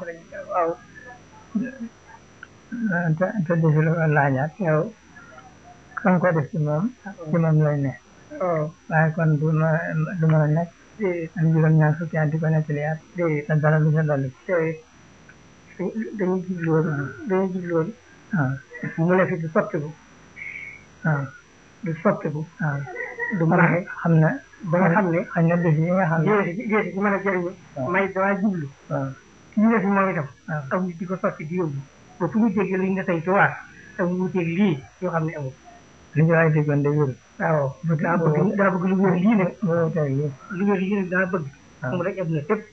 te te desu la ko laajaat yow kan ko def ci moom ci moom lay ne waaye kon du ma du ma la nekk déedéet ak juróom-ñaar fukki at di ko nettaliyaat déedéet te dara du sa dolli déedéet dañuy jubloon dañuy jubloon waaw mu ne fi du sottiku waaw du sottiku waaw du maxe xam ne ba nga xam ne xañ na bés yi nga xam ne déedéet déedéet ci mën a jëriñu waaw. may damaa jublu waaw ñu ne fi moom itam waaw aw nit di ko sotti di yóbbu ba fu ñu déggee lu ñu ne tey tuwaat te mu wuteeg lii yoo xam ne amul li ñu waay déggoon de wér waaw daa bëgg daa bëgg lu wér lii nag boo tey lii lu wér lii nag daa bëgg waaw. mu rek adduna sépp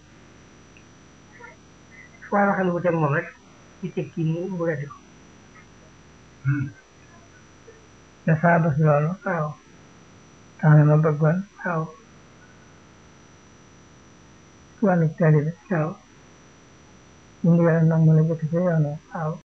waaye waxee ne wuteeg moom rek ci teg kii mu mu weddi ko te saa bés loolu waaw tax na ma bëggoon waaw ci wàllu taalibe waaw ñu ndigal nag mu la jëkk ci yoon wa waaw